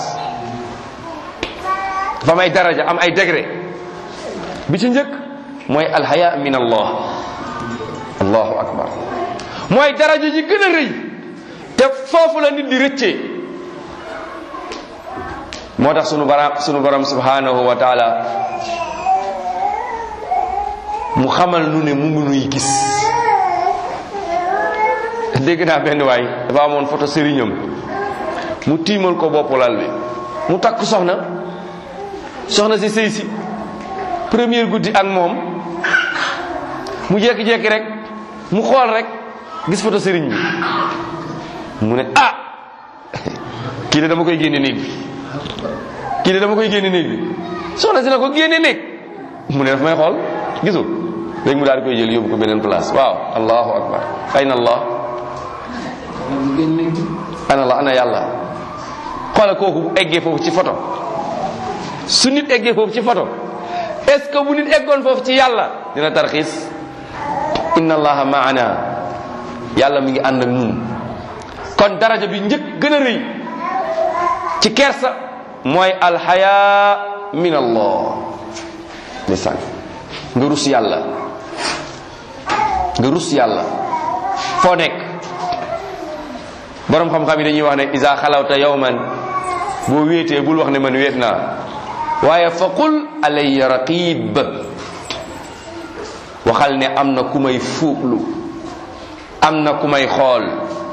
dafa am ay daraja am ay degré bi ci njëkk mooy alhaya min allah allahu akbar mooy daraja ji gën a rëy te foofu la nit di rëccee moo tax sunu borom sunu borom subhanahu wa taala mu xamal nu ne mu ngi nuy gis dégg naa benn waay dafa amoon photo sëriñam mu tiimal ko bopp lal bi mu takk soxna soxna si sëy si première guddi ak moom mu jekki-jekki rek mu xool rek gis photo sëriñ bi mu ne ah kii de dama koy génne néeg bi kii de dama koy génne néeg bi soxna si na ko génne néeg mu ne daf may xool gisul léegi mu daal di koy jël yóbbu ko beneen place waaw allahu akbar ayna allah ana allah ana yàlla xoola kooku bu eggee foofu ci photo su nit eggee foofu ci photo est ce que bu nit eggoon foofu ci yàlla dina tarxiis inna allaha maana yàlla mi ngi ànd ak ñun kon daraja bi njëkk gën a rëy ci kersa mooy alxaya min allah ndeysaan nga rus yàlla nga rus yàlla foo nekk borom xam-xam yi dañuy wax ne isa xalawta yawman boo wéetee bul wax ne man wéet naa waaye fa qul alayya raqib waxal ne am na ku may fuuglu am na ku may xool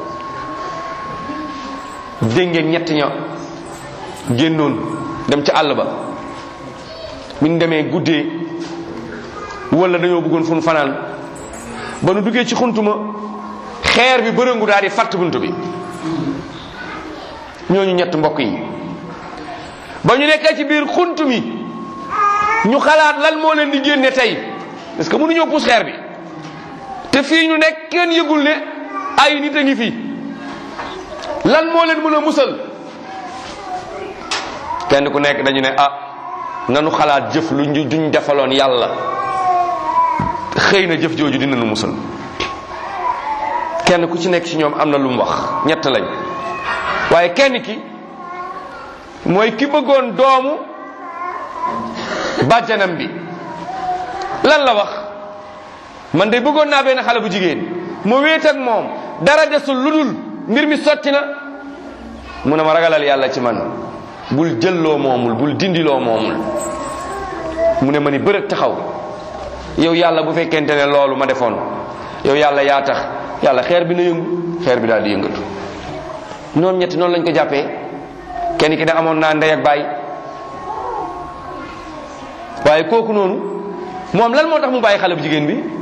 dégg ngeen ñett ña génnoon dem ca àll ba buñ demee guddee wala dañoo bëggoon fu nu fanaan ba nu duggee ci xuntuma xeer bi bërëngu daal di fatt bunt bi ñooñu ñett mbokk yi ba ñu nekkee ci biir xunt mi ñu xalaat lan moo leen di génne tey parce que mënuñoo puus xeer bi te fii ñu nekk kenn yëgul ne ay nit a ngi fi lan moo leen mën a musal kenn ku nekk dañu ne ah nanu xalaat jëf lu ñu duñ defaloon yàlla xëy na jëf jooju dina nu musal kenn ku ci nekk ci ñoom am na lu mu wax ñett lañ waaye kenn ki mooy ki bëggoon doomu bàjjanam bi lan la wax man de bëggoon naa benn xale bu jigéen ma wéet ak moom dara desul lu dul mbir mi sotti na mu ne ma ragalal yàlla ci man bul jëlloo moomul bul dindiloo moomul mu ne ma ni bërëg taxaw yow yàlla bu fekkente ne loolu ma defoon yow yàlla yaa tax yàlla xeer bi na yëngu xeer bi daal di yëngatu ñoom ñetti noonu lañ ko jàppee kenn ki ne amoon naa ndey ak baay waaye kooku noonu moom lan moo tax mu bàyyi xale bu jigéen bi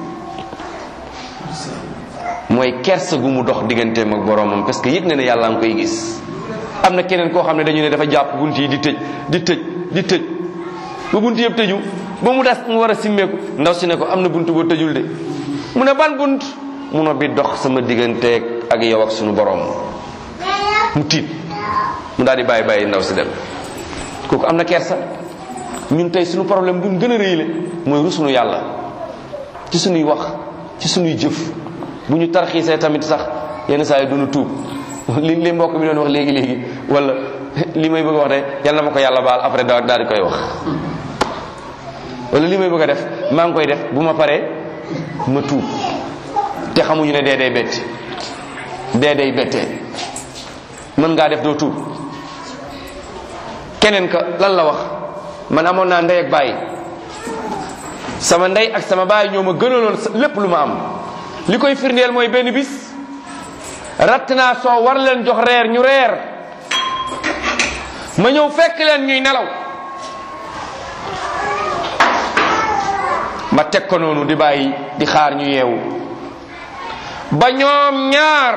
mooy kersa gu mu dox digganteem ak boromam parce que yëg na ne yàlla nga koy gis am na keneen koo xam ne dañu ne dafa jàpp bunt yi di tëj di tëj di tëj ba bunt yëpp tëju ba mu das mu war a simmeeku ndaw si ne ko am na bunt boo tëjul de mu ne ban bunt mu ne bi dox sama digganteeg ak yow ak sunu borom mu tiit mu daal di bàyyi bàyyi ndaw si dem kooku am na kersa ñun tey suñu problème bu ñu gën a rëyle mooy rusunu yàlla ci suñuy wax ci suñuy jëf bu ñu tarxiisee tamit sax yenn saa yi duñu tuub li li mbokk mi doon wax léegi léegi wala li may bëgg a wax de yal na ma ko yàlla baal après daal daal di koy wax wala li may bëgg a def maa ngi koy def bu ma paree ma tuub te xamuñu ne dee day betti dee day bettee mën ngaa def doo tuub keneen ka lan la wax man amoon naa ndey ak baay sama ndey ak sama baay ñoo ma gënaloon lépp lu ma am li koy firndeel mooy benn bis ratt naa soo war leen jox reer ñu reer ma ñëw fekk leen ñuy nelaw ma teg ko noonu di bàyyi di xaar ñu yeewu ba ñoom ñaar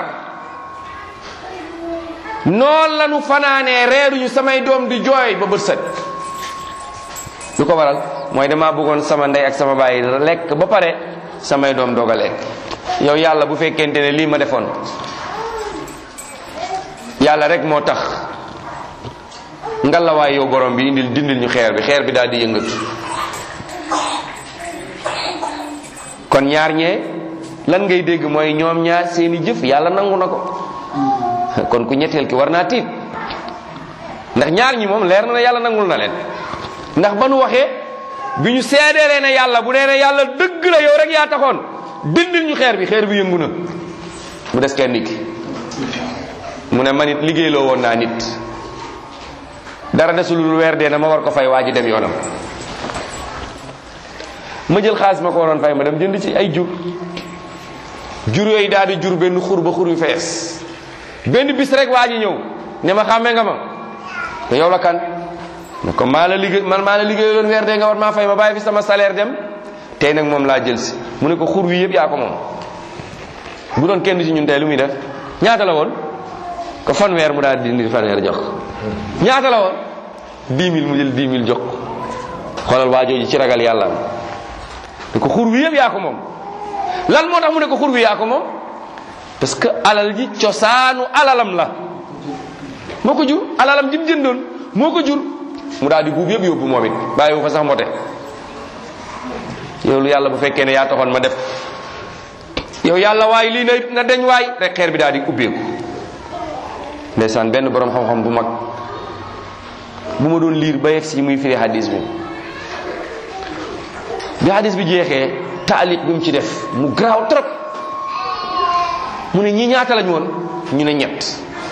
noonu la ñu fanaanee reeruñu samay doom di jooy ba bët set lu ko waral mooy damaa bëggoon sama ndey ak sama baay lekk ba pare samay doom doog a lekk yow yàlla bu fekkente ne lii ma defoon yàlla rek moo tax ngalawaay yow borom bi indil dindil ñu xeer bi xeer bi daal di yëngatu kon ñaar ñee lan ngay dégg mooy ñoom ñaar seeni jëf yàlla nangu na ko kon ku ñetteel ki war naa tiit ndax ñaar ñi moom leer na ne yàlla nangul na leen ndax ba nu waxee bi ñu seedeelee ne yàlla bu dee ne yàlla dëgg la yow rek yaa taxoon dindil ñu xeer bi xeer bi yëngu na mu des kenn ki mu ne man it liggéeyloo woon naa nit dara desul lu weer dee na ma war ko fay waa ji dem yoonam ma jël xaalis ma ko waroon fay ma dem jënd ci ay jur jur yooyu daal di jur benn xur ba xur yu fees benn bis rek waa ji ñëw ne ma xàmmee nga ma te yow la kan ne ko maa la liggéey man maa la liggéey loon weer dee nga war maa fay ma bàyyi fi sama salaire dem tey nag moom laa jël si mu ne ko xur wi yëpp yaa ko moom bu doon kenn ci ñun tey lu muy def ñaata la woon ko fanweer mu daal di dindi fanweer jox ñaata la woon 10 000 mu jël 10 000 jox xoolal waa jooju ci ragal yàlla ne ko xur wi yëpp yaa ko moom lan moo tax mu ne ko xur wi yaa ko moom parce que alal ji cosaanu alalam la moo ko jur alalam ji mu jëndoon moo ko jur mu daal di buub yëpp yóbbu moom it bàyyi wu fa sax mbote yow lu yàlla bu fekkee ne yaa taxoon ma def yow yàlla waay lii na na deñ waay rek xeer bi daal di ubbeeku ndeysaan benn borom xam-xam bu mag bu ma doon liir ba yegg si muy firi hadis bi bi hadis bi jeexee taaliq bi mu ci def mu garaaw trop mu ne ñi ñaata lañ woon ñu ne ñett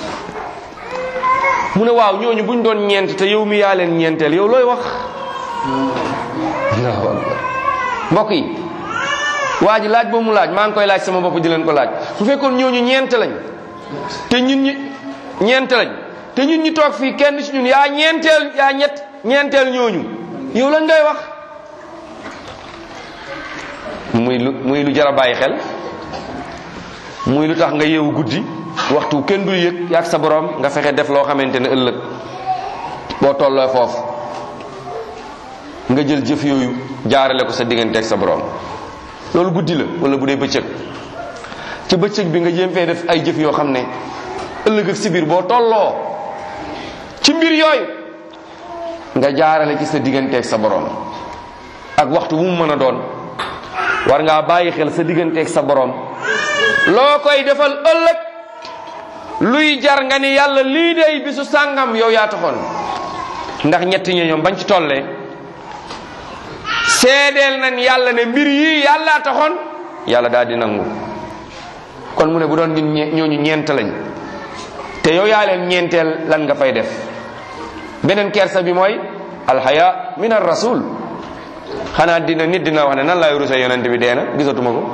mu ne waaw ñooñu buñ doon ñeent te yow mi yaa leen ñeenteel yow looy wax allahu akbar mbokk yi waa ji laaj boobu mu laaj maa ngi koy laaj sama bopp di leen ko laaj su fekkoon ñooñu ñeent lañ te ñun ñi ñeent lañ te ñun ñi toog fii kenn ci ñun yaa ñeenteel yaa ñett ñeenteel ñooñu yow lan ngay wax muy lu muy lu jar a bàyyi xel muy lu tax nga yeewu guddi waxtu kenn du yëg yaag sa borom nga fexe def loo xamante ne ëllëg boo tolloo foofu nga jël jëf yooyu jaarale ko sa diggante ak sa borom loolu guddi la wala bu dee bëccëg ci bëccëg bi nga jéem fee def ay jëf yoo xam ne ëllëg ak si biir boo tolloo ci mbir yooyu nga jaarale ci sa diggante ak sa borom ak waxtu bu mu mën a doon war ngaa bàyyi xel sa diggante ak sa borom loo koy defal ëllëg luy jar nga ni yàlla lii dey bisu sàngam yow yaa taxoon ndax ñetti ñi ñoom bañ ci tollee seedeel nañ yàlla ne mbir yii yàllaa taxoon yàlla daal di nangu kon mu ne bu doon ñun ñooñu ñeent lañ te yow yaa leen ñeenteel lan nga fay def beneen kersa bi mooy alxaya min ar rasul xanaa dina nit dina wax ne nan laay rusa yonent bi dee na gisatuma ko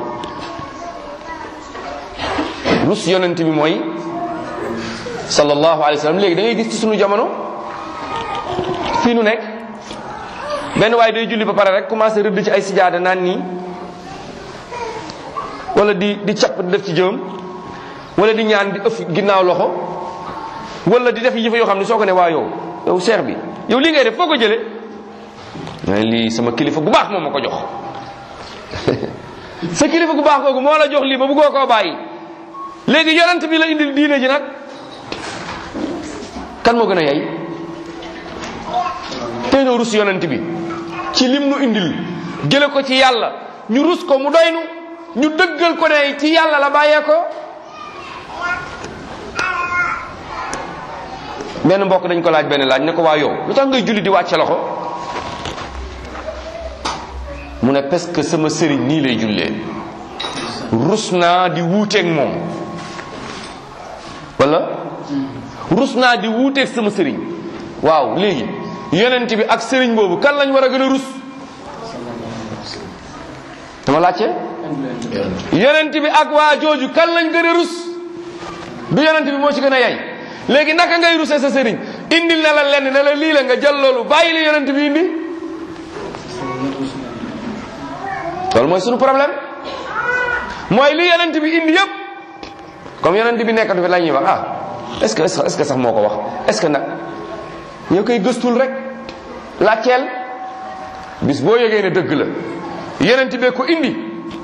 rus yonent bi mooy sallallahu alayhi wa sallam léegi da ngay gis ci sunu jamono fii nu nekk benn waaye day julli ba pare rek commencé rëdd ci ay sijaada naan nii wala di di capp di def ci jëm wala di ñaan di ëff ginnaaw loxo wala di def yëfa yoo xam ne soo ko ne waa yow yow cheikh bi yow lii ngay def foo ko jëlee mais lii sama kilifa gu baax moom ma ko jox sa kilifa gu baax kooku moo la jox lii ba bëggoo koo bàyyi léegi yonent bi la indil diine ji nag kan moo gën a yay tey noo rus yonent bi ci lim nu indil jële ko ci yàlla ñu rus ko mu doy nu ñu dëggal ko ne ci yàlla la bàyyee ko benn mbokk dañ ko laaj benn laaj ne ko waa yow lu tax ngay julli di wàcce loxo mu ne parce que sama sëriñ nii lay jullee rus naa di wuuteeg moom wala rus naa di wuuteeg sama sëriñ waaw léegi yonent bi ak sëriñ boobu kan lañ war a gën a rus dama laajte yonent bi ak waa jooju kan lañ gën a rus du yonent bi moo ci gën a yay léegi naka ngay rusee sa sëriñ indil na la lenn ne la lii la nga jël loolu bàyyi la yonent bi indi loolu mooy sunu problème mooy li yonent bi indi yëpp comme yonent bi nekkatu fi la ñuy wax ah est ce que est ce que sax moo ko wax est ce que nag ñoo koy gëstul rek laajteel bis boo yëgee ne dëgg la yonent bee ko indi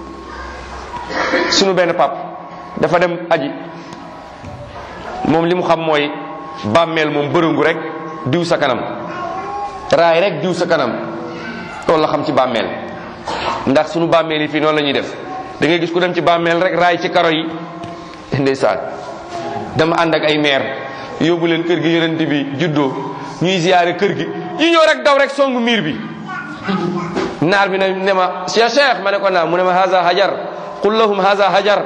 sunu benn pap dafa dem aji moom li mu xam mooy bàmmeel moom bërëngu rek diw sa kanam raay rek diw sa kanam loolu la xam ci bàmmeel ndax sunu bàmmeel yi fii noonu la ñuy def da ngay gis ku dem ci bàmmeel rek raay ci karo yi ndeysaan dama ànd ak ay maire yóbbu leen kër gi yonent bi juddoo ñuy ziyaare kër gi ñu ñëw rek daw rek songu miir bi naar bi ne ne ma cheikh cheikh ma ne ko naa mu ne ma haza hajar qul lahum haza hajar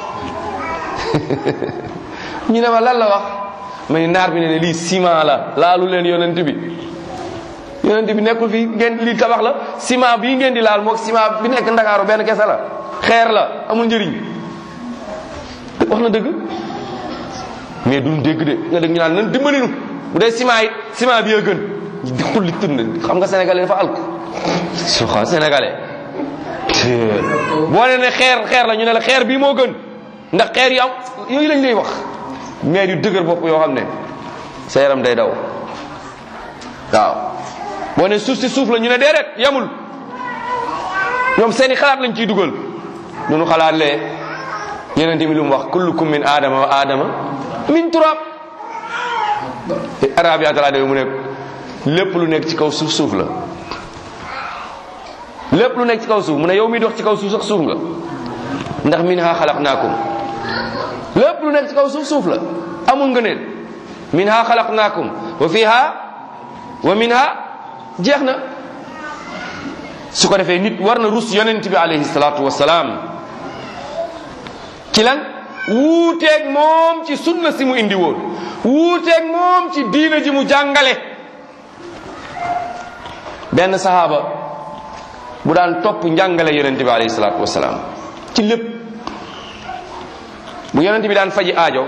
ñu ne ma lan la wax ma ni naar bi ne ne lii ciment la laalu leen yonent bi yonent bi nekkul fii ngeen lii tabax la ciment bii ngeen di laal moog ciment bi nekk ndakaaru benn kese la xeer la amul njëriñ wax na dëgg mais duñ dégg de nga dégg ñu naan nan dimbali nu bu dee ciment yi ciment bi a gën di xulli tënn xam nga sénégalais dafa alku su xa sénégalais boo ne ne xeer xeer la ñu ne la xeer bii moo gën ndax xeer yi am yooyu lañ lay wax mais yu dëgër bopp yoo xam ne sa yaram day daw waaw boo ne suuf si suuf la ñu ne déedéet yamul ñoom seeni xalaat lañ ciy dugal du ñu xalaat lee yeneen bi lu mu wax kullukum min aadama wa aadama min turab arab yi atala mu ne lépp lu nekk ci kaw suuf suuf la lépp lu nekk ci kaw suuf mu ne yow mi dox ci kaw suuf sax suuf nga ndax minha xalaqnaakum lépp lu nekk ci kaw suuf suuf la amul ngëneel minha xalaqnaakum wa fiha wa minha jeex na su ko defee nit war na rus yonent bi alayhi salaatu wasalaam ci lan wuuteeg moom ci sunna si mu indi woon wuuteeg moom ci diina ji mu jàngale benn sahaaba bu daan topp njàngale yonent bi alayhi salaatu wasalaam ci lépp bu yonent bi daan faji aajo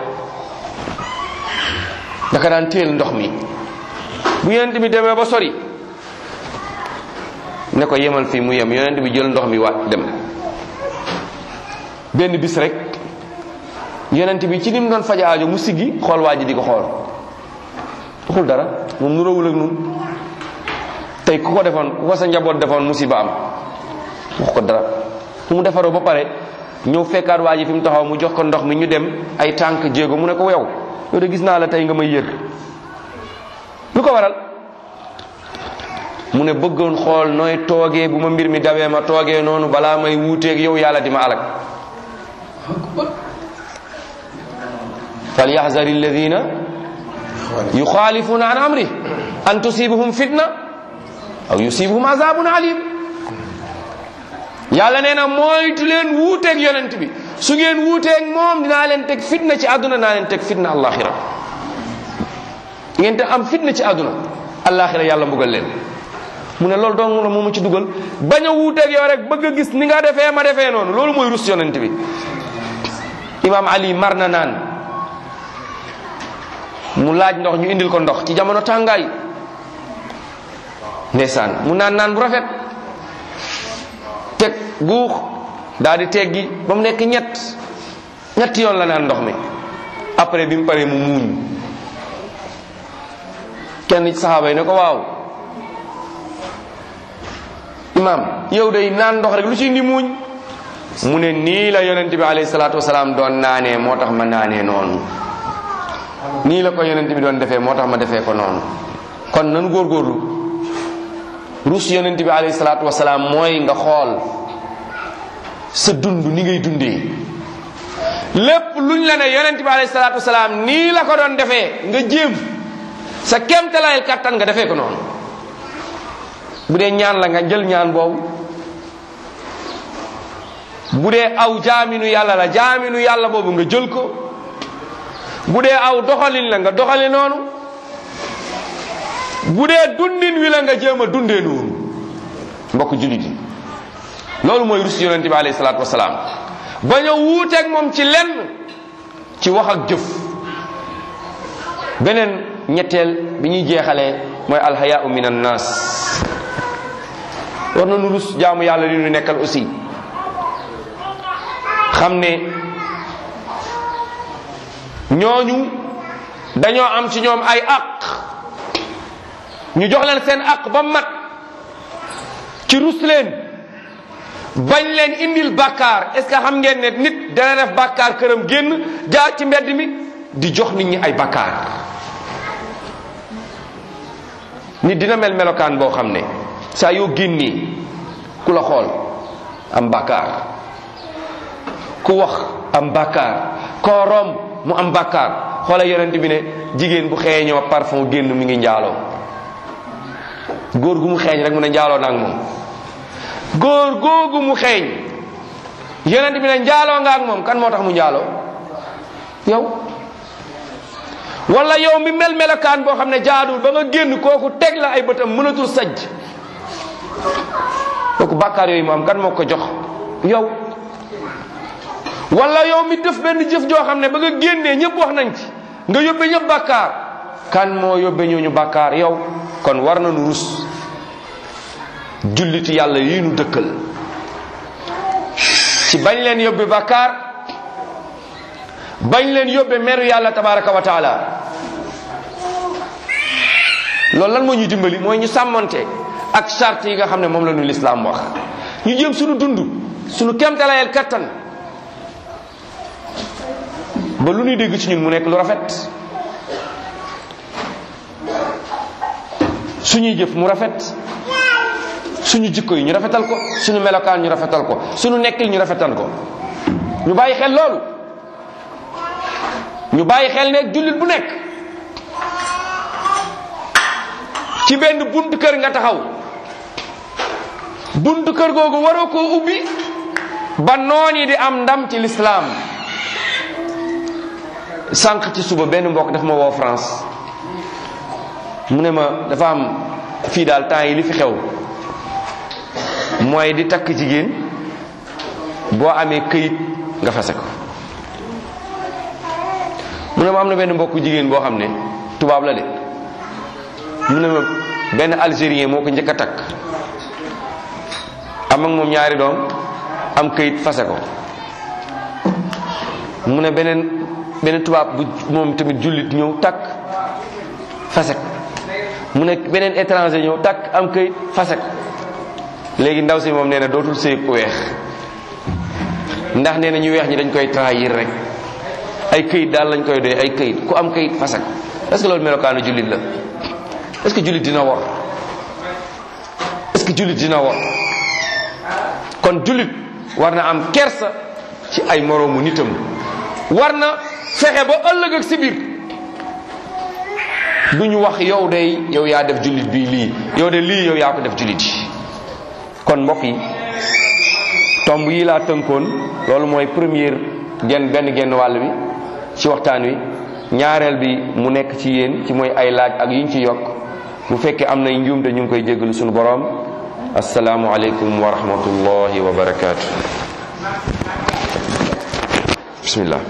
daka daan téel ndox mi bu yonent bi demee ba sori ne ko yemal fii mu yem yonent bi jël ndox mi waat dem benn bis rek yonent bi ci ni mu doon faj aajo mu siggi xool waa ji di ko xool waxul dara moom nu rawul ak nun tey ku ko defoon ku ko sa njaboot defoon musiba am wax ko dara fu mu defaroo ba pare ñëw fekkaat waa ji fi mu taxaw mu jox ko ndox mi ñu dem ay tànk jéego mu ne ko yow yow de gis naa la tey nga may yër lu ko waral mu ne bëggoon xool nooy toogee bu ma mbir mi dawee ma toogee noonu balaa may wuuteeg yow yàlla di ma alak falyaxzari alladina yuxaalifuna an amri an tusibuhum fitna aw yusibuhum azabun alim yàlla nee na moytu leen wuuteeg yonent bi su ngeen wuuteeg moom dinaa leen teg fitna ci àdduna naa leen teg fitna àllaaxira ngeen te am fitna ci àdduna allaaxira yàlla mbugal leen mu ne loolu dong la moomu ci dugal bañ a wuuteeg yow rek bëgg a gis ni nga defee ma defee noonu loolu mooy rus yonent bi imaam ali mar na naan mu laaj ndox ñu indil ko ndox ci jamono tàngaay ndeysaan mu naan naan bu rafet teg guux daal di teggi ba mu nekk ñett ñetti yoon la naan ndox mi après bi mu paree mu muuñ kenn ci saxaaba yi ne ko waaw imaam yow day naan ndox rek lu ci indi muuñ mu ne nii la yonent bi alayhi salaatu wasalaam doon naanee moo tax ma naanee noonu nii la ko yonent bi doon defee moo tax ma defee ko noonu kon nanu góorgóorlu rus yonent bi alayhi salaatu wasalaam mooy nga xool sa dund ni ngay dundee lépp luñ la ne yonent bi alayhi salaatu wasalaam nii la ko doon defee nga jéem sa kéemtalaayal kattan nga defee ko noonu bu dee ñaan la nga jël ñaan boobu bu dee aw jaaminu yàlla la jaaminu yàlla boobu nga jël ko bu dee aw doxalin la nga doxali noonu bu dee dundin wi la nga jéem a dundee noonu mbokk jullit yi loolu mooy rus yonent bi alayhi salaatu wasalaam bañ a wuuteeg moom ci lenn ci wax ak jëf beneen ñetteel bi ñuy jeexalee mooy alhayaau min annas war nañu rus jaamu yàlla li ñu nekkal aussi xam ne ñooñu dañoo am ci ñoom ay àq ñu jox leen seen àq ba mat ci rus leen bañ leen indil bàkkaar est ce que xam ngeen ne nit dana def bàkkaar këram génn jaar ci mbedd mi di jox nit ñi ay bàkkaar nit dina mel melokaan boo xam ne saa yoo génnee ku la xool am bàkkaar ku wax am bàkkaar koo romb mu am bàkkaar xoola yonent bi ne jigéen bu xeeñoo parfum génn mi ngi njaaloo góor gu mu xeeñ rek mu ne njaaloo naag moom góor googu mu xeeñ yonent bi ne njaaloo nga ak moom kan moo tax mu njaaloo yow wala yow mi mel melokaan boo xam ne jaadul ba nga génn kooku teg la ay bëtam mënatul sajj kooku bàkkaar yooyu mu am kan moo ko jox yow wala yow mi def benn jëf joo xam ne ba nga génnee ñëpp wax nañ ci nga yóbbe ñëpp bàkkaar kan moo yóbbe ñooñu bàkkaar yow kon war nañu rus julliti yàlla yi nu dëkkal ci bañ leen yóbbe bàkkaar bañ leen yóbbe meru yàlla tabaraka wa taala loolu lan moo ñuy dimbali mooy ñu sàmmonte ak charte yi nga xam ne moom la ñu lislaam wax ñu jëm suñu dund suñu kemtalayel kattan ba lu ñuy dégg ci ñun mu nekk lu rafet suñuy jëf mu rafet suñu jikko yi ñu rafetal ko suñu melokaan ñu rafetal ko suñu nekkil ñu rafetal ko ñu bàyyi xel loolu ñu bàyyi xel ne jullit bu nekk ci benn buntu kër nga taxaw buntu kër googu waroo koo ubbi ba noon yi di am ndam ci lislaam sànq ci suba benn mbokk daf ma woo France mu ne ma dafa am fii daal temps yi li fi xew mooy di takk jigéen boo amee këyit nga fase ko mu ne ma am na benn mbokku jigéen boo xam ne tubaab la de mu ne ma benn algérien moo ko njëkk a takk am ak moom ñaari doom am këyit fase ko mu ne beneen beneen tubaab bu moom tamit jullit ñëw takk fase ko mu ne beneen étranger ñëw takk am këyit fase ko léegi ndaw si moom nee na dootul sëy ku weex ndax nee na ñu weex ñi dañ koy trahir rek ay këyit daal lañ koy doy ay këyit ku am këyit fase ko est-ce que loolu melokaanu jullit la est-ce que jullit dina wor est-ce que jullit dina wor kon jullit war na am kersa ci ay moroomu nitam war na fexe ba ëllëg ak si biir du ñu wax yow de yow yaa def jullit bii lii yow de lii yow yaa ko def jullit yi kon mbokk yi tomb yi laa tënkoon loolu mooy première genn benn genn wàll bi ci waxtaan wi ñaareel bi mu nekk ci yéen ci mooy ay laaj ak yiñ ci yokk bu fekkee am nay njuumte ñu ngi koy jéggalu suñu boroom asalaamu aleykum wa rahmatullahi wa barakaatu bismillah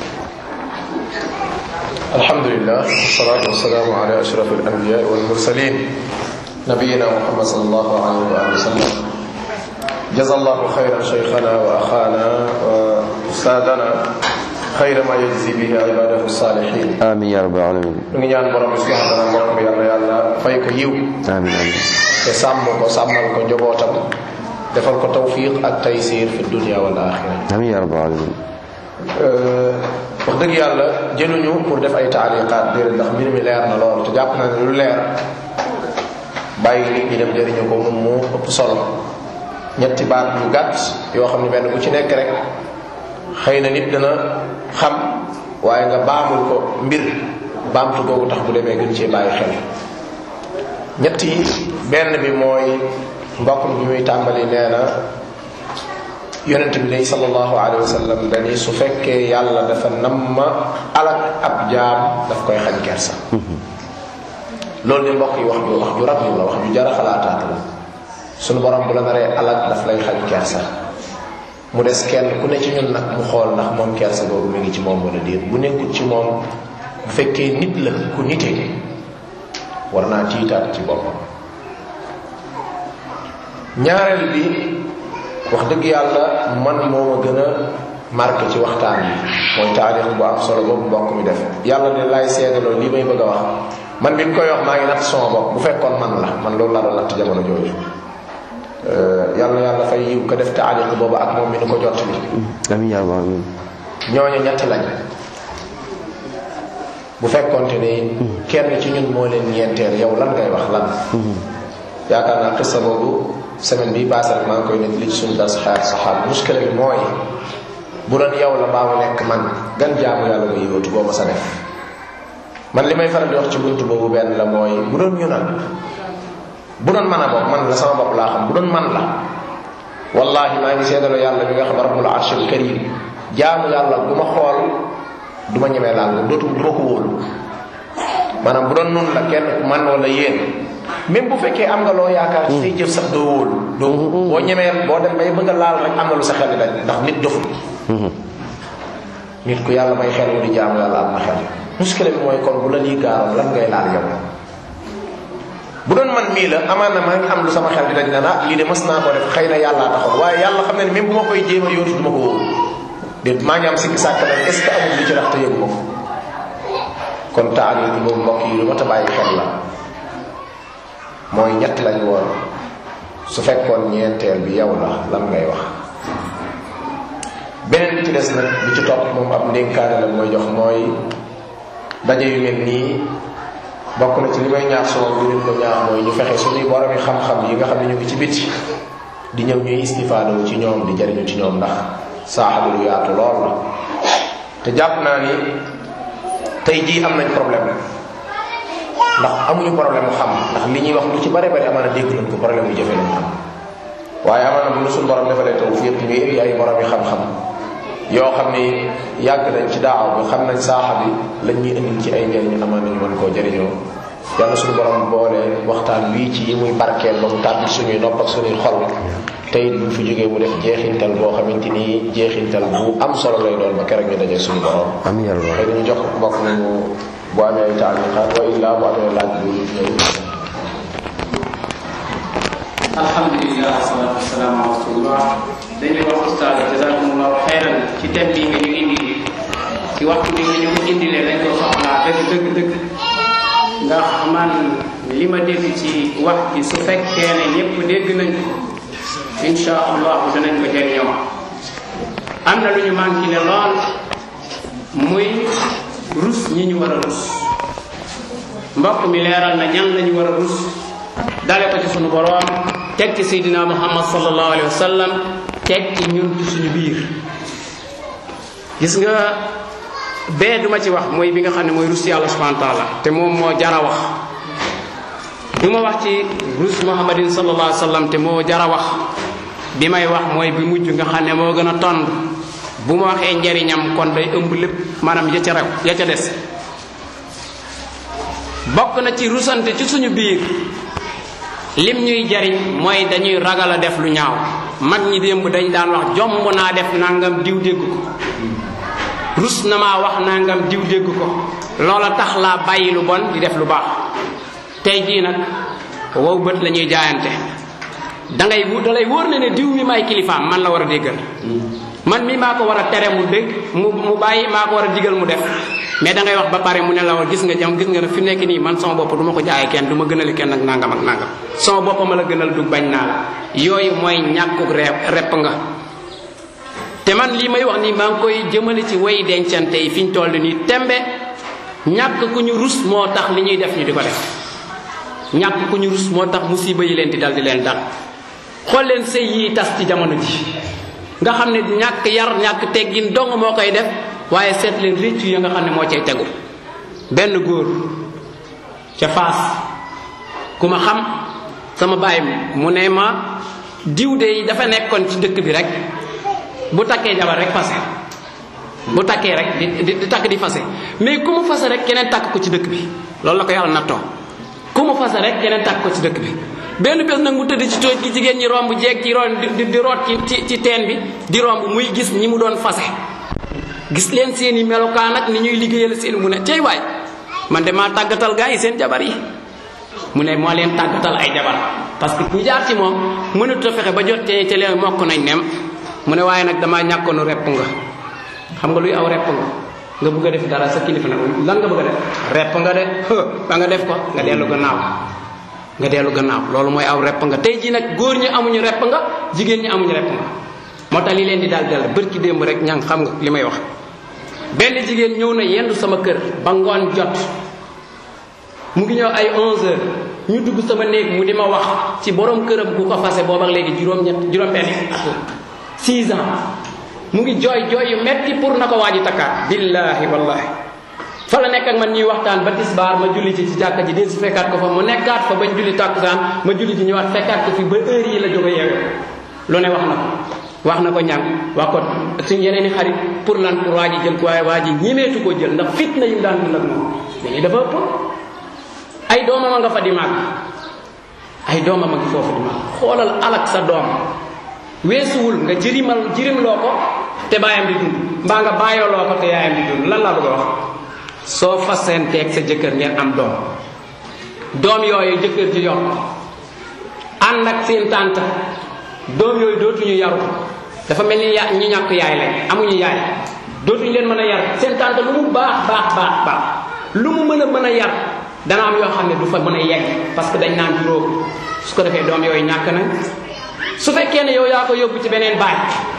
alhamdulillah wasalaatu wasalaamu ala ashraf alanbiya walmursalin nabiyina muhammad sallallahu alayhi wa alihi wa sallam jaza allahu xayran cheikhana wa axana wa ustaadana xayra ma yajzi bihi ibadahu salihin amin ya rabbal alamin ñu ngi ñaan borom bi subhanahu wa taala mbokk mi yàlla yàlla fay ko yiw amin amin te sàmm ko sàmmal ko njobootam defal ko tawfiq ak taysir fi dunia wal axira amin ya rabbal alamin wax dëgg yàlla jëluñu pour def ay taaliqaat déedéet ndax mbir mi leer na lool te jàpp na ne lu leer bàyyi nit ñi dem jëriñu ko moom moo ëpp solo ñetti baat yu gàtt yoo xam ne benn bu ci nekk rek xëy na nit dana xam waaye nga baamul ko mbir baamtu googu tax bu demee gën cee bàyyi xel ñett yi benn bi mooy mbokk mi bi muy tàmbali nee na yonent bi day sallallahu alayhi wa sallam dani su fekkee yàlla dafa namma alak ab jaam daf koy xañ kersa loolu de mbokk yi wax ju wax ju rab la wax ju jara xalaataat la sunu borom bu la naree alak daf lay xañ kersa mu des kenn ku ne ci ñun nag mu xool ndax moom kersa boobu mi ngi ci moom wala déet bu nekkul ci moom bu fekkee nit la ku nitee war naa tiitaat ci boppam ñaareel bi wax dëgg yàlla man moo ma gën a marqué ci waxtaan yi mooy taarix bu am solo boobu mbokk mi def yàlla de laay seedaloo lii may bëgg a wax man bi mu koy wax maa ngi natt sama bopp bu fekkoon man la man loolu laa doon natt jamono jooju yàlla yàlla fay yiw ko def taarix boobu ak moom mi ni ko jot bi amin ya rabbal alamin ñooñu ñett lañ bu fekkonte ni kenn ci ñun moo leen ñeenteel yow lan ngay wax lan yaakaar naa xissa boobu semaine bi passé rek maa ngi koy nekk li ci suñu das xaar saxaab muskila bi mooy bu doon yow la baa mu nekk man gan jaamu yàlla nga yóotu boo ma sa def man li may faral di wax ci buntu boobu benn la mooy bu doon ñu nag bu doon man a bopp man la sama bopp laa xam bu doon man la wallahi maa ngi seedaloo yàlla bi nga xam rabbul arshil karim jaamu yàlla bu ma xool du ma ñemee laal nga dootu du ma ko wóolu maanaam bu doon nun la kenn man wala yéen même bu fekkee am nga loo yaakaar ci say jëf sax doo wóolu doo boo ñemee boo dem bay bëgg a laal rek am na lu sa xel di daj ndax nit doful nit ku yàlla may xel mu di jaamu yàlla am na xel muskile bi mooy kon bu la lii gaaroon lan ngay laal yow bu doon man mii la amaan na maa ngi am lu sama xel di daj na ah lii de mas naa ko def xëy na yàllaa taxoon waaye yàlla xam ne ne même bu ma koy jéem a yóotu du ma ko wóolu déet maa ngi am sikki sàkk nag est ce que amul li ci rax te yëgu ma ko kon taali bi boobu mbokk yi lu ma ta bàyyi xel la mooy ñett lañ woon su fekkoon ñeenteel bi yow la lan ngay wax beneen bi ci des nag bi ci topp moom ab ndénkaane la mooy jox mooy daje yu mel nii bokk na ci li may ñaax soo bi leen ko ñaax mooy ñu fexe suñuy boromi xam-xam yi nga xam ne ñu ngi ci biti di ñëw ñuy istifaadoo ci ñoom di jariñu ci ñoom ndax saaxabi lu yaatu lool la te jàpp naa ni tey jii am nañ problème ndax amuñu problème mu xam ndax li ñuy wax lu ci bare bare amaana dégg nañ ko problème mu jëfe lañ xam waaye amaana bu ñu suñu borom defalee taw fi yëpp ñu indi ay borom yi xam-xam yoo xam ni yàgg nañ ci daaw bi xam nañ saaxa bi lañ ñuy indil ci ay njëriñ amaana ñu mën koo jëriñoo yàlla suñu borom boole waxtaan wii ci yi muy barkeel ba mu tàbbi suñuy nopp ak suñuy xol te it bu fi jógee mu def jeexintal boo xamante ni jeexintal bu am solo lay doon ba keroog ñu daje suñu borom. amiin yaa rabbal xëy dañu jox mbokk mi mu bu amee ay taaliqaat wa illaa bu amee laaj bu ñëw. alhamdulilah wasalaatu wasalaamu ala rasulillah dañuy wax ustaad jazakumullahu xayran ci thème bi nga ñu indi ci waxtu bi nga ñu ko indilee dañ ko soxlaa dëgg dëgg dëgg ndax man li ma dégg ci wax ji su fekkee ne ñëpp dégg nañ ko insha allahu danañ ko jëriñoo am na lu ñu manqué ne lool muy rus ñi ñu war a rus mbokk mi leeral na ñan lañu war a rus dale ko ci sunu boroom teg ci seydina muhammad sallallahu alayhi wa sallam teg ci ñun ci suñu biir gis nga bee duma ci wax mooy bi nga xam ne mooy rus yàlla subhanahu wa taala te moom moo jara wax du ma wax ci rus muhammadin sallallahu alayhi wa sallam te moo jara wax bi may wax mooy bi mujj nga xam ne moo gën a tond bu ma waxee njariñam kon day ëmb lépp maanaam ya ca rew ya ca des bokk na ci rusante ci suñu biir lim ñuy jariñ mooy dañuy ragal a def lu ñaaw mag ñi démb dañ daan wax jomb naa def nangam diw dégg ko rus na maa wax nangam diw dégg ko loola tax laa bàyyi lu bon di def lu baax tey jii nag wow bët la ñuy jaayante da ngay da lay wóor ne ne diw mi may kilifaam man la war a déggal man mi maa ko war a tere mu dégg mu mu bàyyi maa ko war a digal mu def mais da ngay wax ba pare mu ne la gis nga jam gis nga ne fi nekk nii man sama bopp du ma ko jaayee kenn du ma gënali kenn ak nangam ak nangam sama bopp ma la gënal du bañ naa la yooyu mooy ñàkkuk repp repp nga te man lii may wax nii maa ngi koy jëmale ci way dencante yi fi ñu toll nii tembe ñàkk ku ñu rus moo tax li ñuy def ñu di ko def ñàkk ku ñu rus moo tax musiba yi leen di dal di leen dal xool leen sëy yi tas ci jamono ji nga xam ne ñàkk yar ñàkk teggin dong moo koy def waaye seet leen réccu ya nga xam ne moo cay tegu benn góor ca faas ku ma xam sama baay mu ne ma diw de dafa nekkoon ci dëkk bi rek bu takkee jabar rek fase bu takkee rek di di takk di fase mais ku mu fase rek keneen takk ko ci dëkk bi loolu la ko yàlla nattoo ku mu fase rek keneen takk ko ci dëkk bi benn bés nag mu tëdd ci tooj gi jigéen ñi romb jeeg ci ron di di root ci ci ci teen bi di romb muy gis ñi mu doon fase gis leen seen i melokaan ak ni ñuy liggéeyal seen mu ne cey waay man de maa tàggatal gaa yi seen jabar yi mu ne moo leen tàggatal ay jabar parce que ku jaar ci moom mënut a fexe ba jot te ca leen mokk nañ nem mu ne waaye nag damaa ñàkkoonu repp nga xam nga luy aw repp nga nga bëgg a def dara sa kilifa nag lan nga bëgg a def repp nga de ba nga def ko nga dellu gannaaw nga dellu gannaaw loolu mooy aw repp nga tey jii nag góor ñi amuñu repp nga jigéen ñi amuñu repp nga moo tax li leen di daal dal bërki démb rek ñang xam nga li may wax benn jigéen ñëw na yendu sama kër ba ngoon jot mu ngi ñëw ay 11 heures ñu dugg sama néeg mu di ma wax ci borom këram ku ko fase booba léegi juróom-ñett juróom-benn at la 6 ans mu ngi jooy jooy yu metti pour na ko waaji takkaat billahi wallahi fa la nekk ak man ñuy waxtaan ba tisbaar ma julli ci ci jàkka ji del si fekkaat ko fa mu nekkaat fa bañ julli tàkkusaan ma julli ci ñëwaat fekkaat ko fi ba heure yi la jóge yeewu lu ne wax na ko wax na ko ñàng wax ko suñ yeneen i xarit pour lan pour waa ji jël ko waaye waa ji ñimeetu ko jël ndax fitna yi mu daan dund ak moom mais dafa ëpp ay doomam a nga fa di màgg ay doomam a ngi foofu di màgg xoolal alak sa doom weesuwul nga jërimal jërim loo ko te baayam di dund mbaa nga bàyyoo loo ko te yaayam di dund lan laa bëgg a wax soo fasenteeg sa jëkkër ngeen am doom doom yooyu jëkkër ji yor ànd ak seen tànt doom yooyu dootuñu yaru dafa mel ni ya ñi ñàkk yaay lañ amuñu yaay dootuñu leen mën a yar seen tànt lu mu baax baax baax baax lu mu mën a mën a yar dana am yoo xam ne du fa mën a yegg parce que dañ naan juróom su ko defee doom yooyu ñàkk nañ su fekkee ne yow yaa ko yóbbu ci beneen baay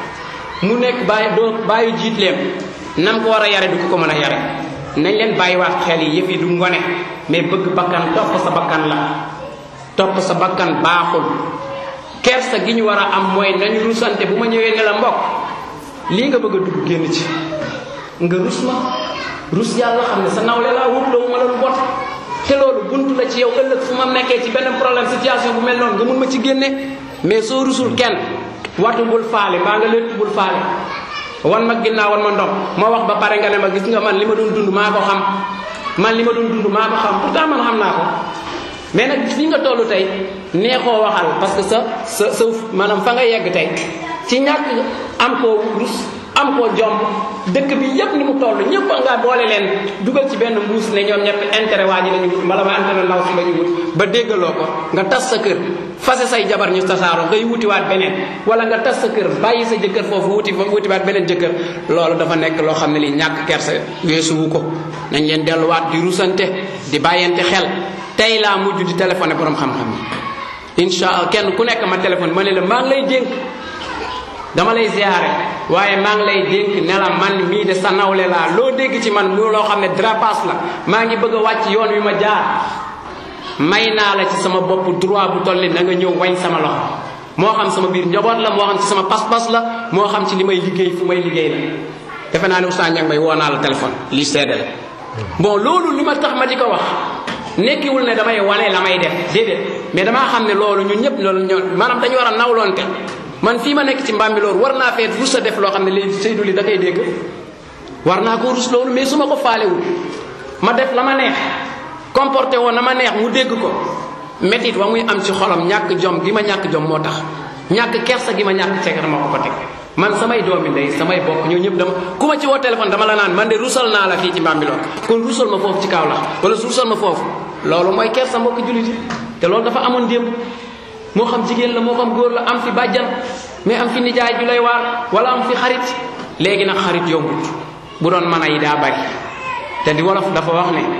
mu nekk baay doo baayu jiit leen nam ko war a yare du ko ko mën a yare nañ leen bàyyiwaat xel yi yëf yi du ngone mais bëgg bakkan topp sa bakkan la topp sa bakkan baaxul kersa gi ñu war a am mooy nañu rusante bu ma ñëwee ne la mbokk lii nga bëgg a dugg génn ci nga rus ma rus yàlla xam ne sa nawle laa wutloo ma la lu bot te loolu buntu la ci yow ëllëg fu ma nekkee ci benn problème situation bu mel noonu nga mun ma ci génne mais soo rusul kenn watu bul faale mbaa nga létt bul faale wan ma ginnaaw wan ma ndox ma wax ba pare nga ne ma gis nga man li ma doon dund maa ko xam man li ma doon dund maa ko xam pourtant man xam naa ko mais nag fi nga toll tey neexoo waxal parce que sa sa sa maanaam fa nga yegg tey ci ñàkk am koo rus am koo jomb dëkk bi yépp ni mu toll ñëpp nga boole leen dugal ci benn mbuus ne ñoom ñett intérêt waa ji lañu wut mbala ma intérêt ndaw si lañu wut ba déggaloo ko nga tas sa kër fase say jabar ñu tasaaroo ngay wutiwaat beneen wala nga tas sa kër bàyyi sa jëkkër foofu wuti fa wutiwaat beneen jëkkër loolu dafa nekk loo xam ne li ñàkk kerse weesuwu ko nañ leen delluwaat di rusante di bàyyante xel tey laa mujj di téléphoné borom xam-xam yi incha allah kenn ku nekk ma téléphone ma ne la maa ngi lay dénk dama lay ziare waaye maa ngi lay dénk ne la man mii de sa nawle laa loo dégg ci man mu loo xam ne drapas la maa ngi bëgg a wàcc yoon wi ma jaar may naa la ci sama bopp droit bu toll na nga ñëw wañ sama loxo moo xam sama biir njaboot la moo xam ci sama pas-pas la moo xam ci li may liggéey fu may liggéey la defe naa ne Oustaz Ndiang Mbaye woo naa la téléphone lii seede la bon loolu li ma tax ma di ko wax nekkiwul ne damay wane la may def déedéet mais damaa xam ne loolu ñun ñëpp loolu ñoo maanaam dañu war a nawloonte man fii ma nekk ci mbambi loolu war naa feet rus a def loo xam ne léegi Seydou li da koy dégg war naa ko rus loolu mais su ma ko faalewul ma def la ma neex comporté woon na ma neex mu dégg ko métit wa muy am ci xolam ñàkk jom gi ma ñàkk jom moo tax ñàkk kersa gi ma ñàkk ceeg dama ko ko teg man samay doomi ndey samay bokk ñoo ñëpp dama ku ma ci woo téléphone dama la naan man de rusal naa la fii ci Bambilor kon rusal ma foofu ci kaw la wala rusal ma foofu loolu mooy kersa mbokk jullit yi te loolu dafa amoon démb moo xam jigéen la moo xam góor la am fi bàjjan mais am fi nijaay ju lay waar wala am fi xarit léegi nag xarit yombut bu doon mën a yi daa bari te di wolof dafa wax ne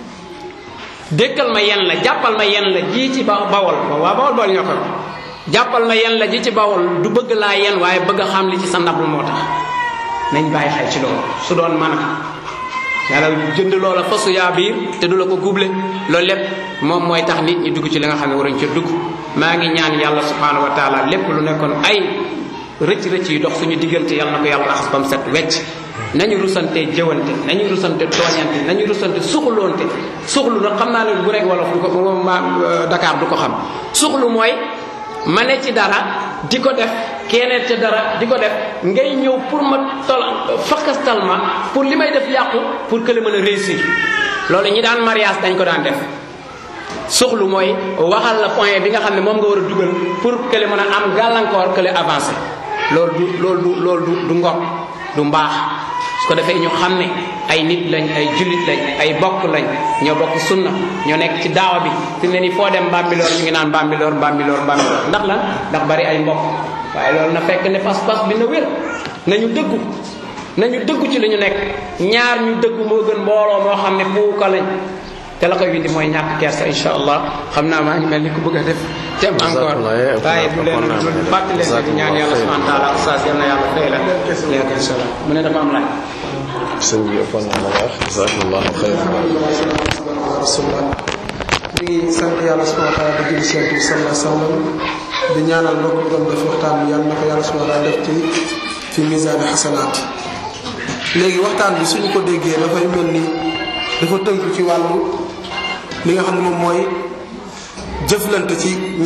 dékkal ma yen la jàppal ma yen la ji ci ba bawol waa bawol bool ñoo ko jàppal ma yen la ji ci bawol du bëgg laa yen waaye bëgg a xam li ci sa ndab lu moo tax nañ bàyyi xel ci loolu su doon mën a yàlla jënd loola fasu yaa biir te du la ko guble loolu lépp moom mooy tax nit ñi dugg ci li nga xam ne waruñ ca dugg maa ngi ñaan yàlla subhanahu wa taala lépp lu nekkoon ay rëcc rëcc yi dox suñu diggante yàlla na ko yàlla raxas ba mu set wecc nañu rusante jëwante nañu rusante tooñante nañu rusante suxloonte suxlu nag xam naa ne bu rek wolof du ko ma Dakar du ko xam suxlu mooy ma ne ci dara di ko def keneen te dara di ko def ngay ñëw pour ma tol fakastal ma pour li may def yàqu pour que le mën a réussir loolu ñi daan mariage dañ ko daan def suxlu mooy waxal la point bi nga xam ne moom nga war a dugal pour que le mën a am gàllankoor que le avancé loolu du loolu du loolu du du ngor du mbaax su ko defee ñu xam ne ay nit lañ ay jullit lañ ay bokk lañ ñoo bokk sunna ñoo nekk ci daawa bi fi mu ne nii foo dem Bambilor ñu ngi naan Bambilor Bambilor Bambilor ndax lan ndax bari ay mbokk waaye loolu na fekk ne pas-pas bi na wér nañu dëggu nañu dëggu ci li ñu nekk ñaar ñu dëggu moo gën mbooloo moo xam ne puuka lañ te la koy windi mooy ñàkk kersa insha allah xam naa maa ngi mel ni ku bëgg a def tem encore waaye du leen du fàttali leen di ñaan yàlla subhanahu wa taala oustaz yal na yàlla fay la léegi insha allah mu ne dafa am laaj sëñ bi ëppoon na la wax jazakallahu xayran rasulullah ñu ngi sant yàlla subhanahu wa taala di julli seent bi sallallahu alayhi wa sallam di ñaanal mbokk bi doon def waxtaan bi yàlla na ko yàlla subhanahu wa taala def ci fi misaani xasanaat léegi waxtaan bi suñu ko déggee dafay mel ni dafa tënk ci wàllu li nga xam ne moom mooy jëflante ci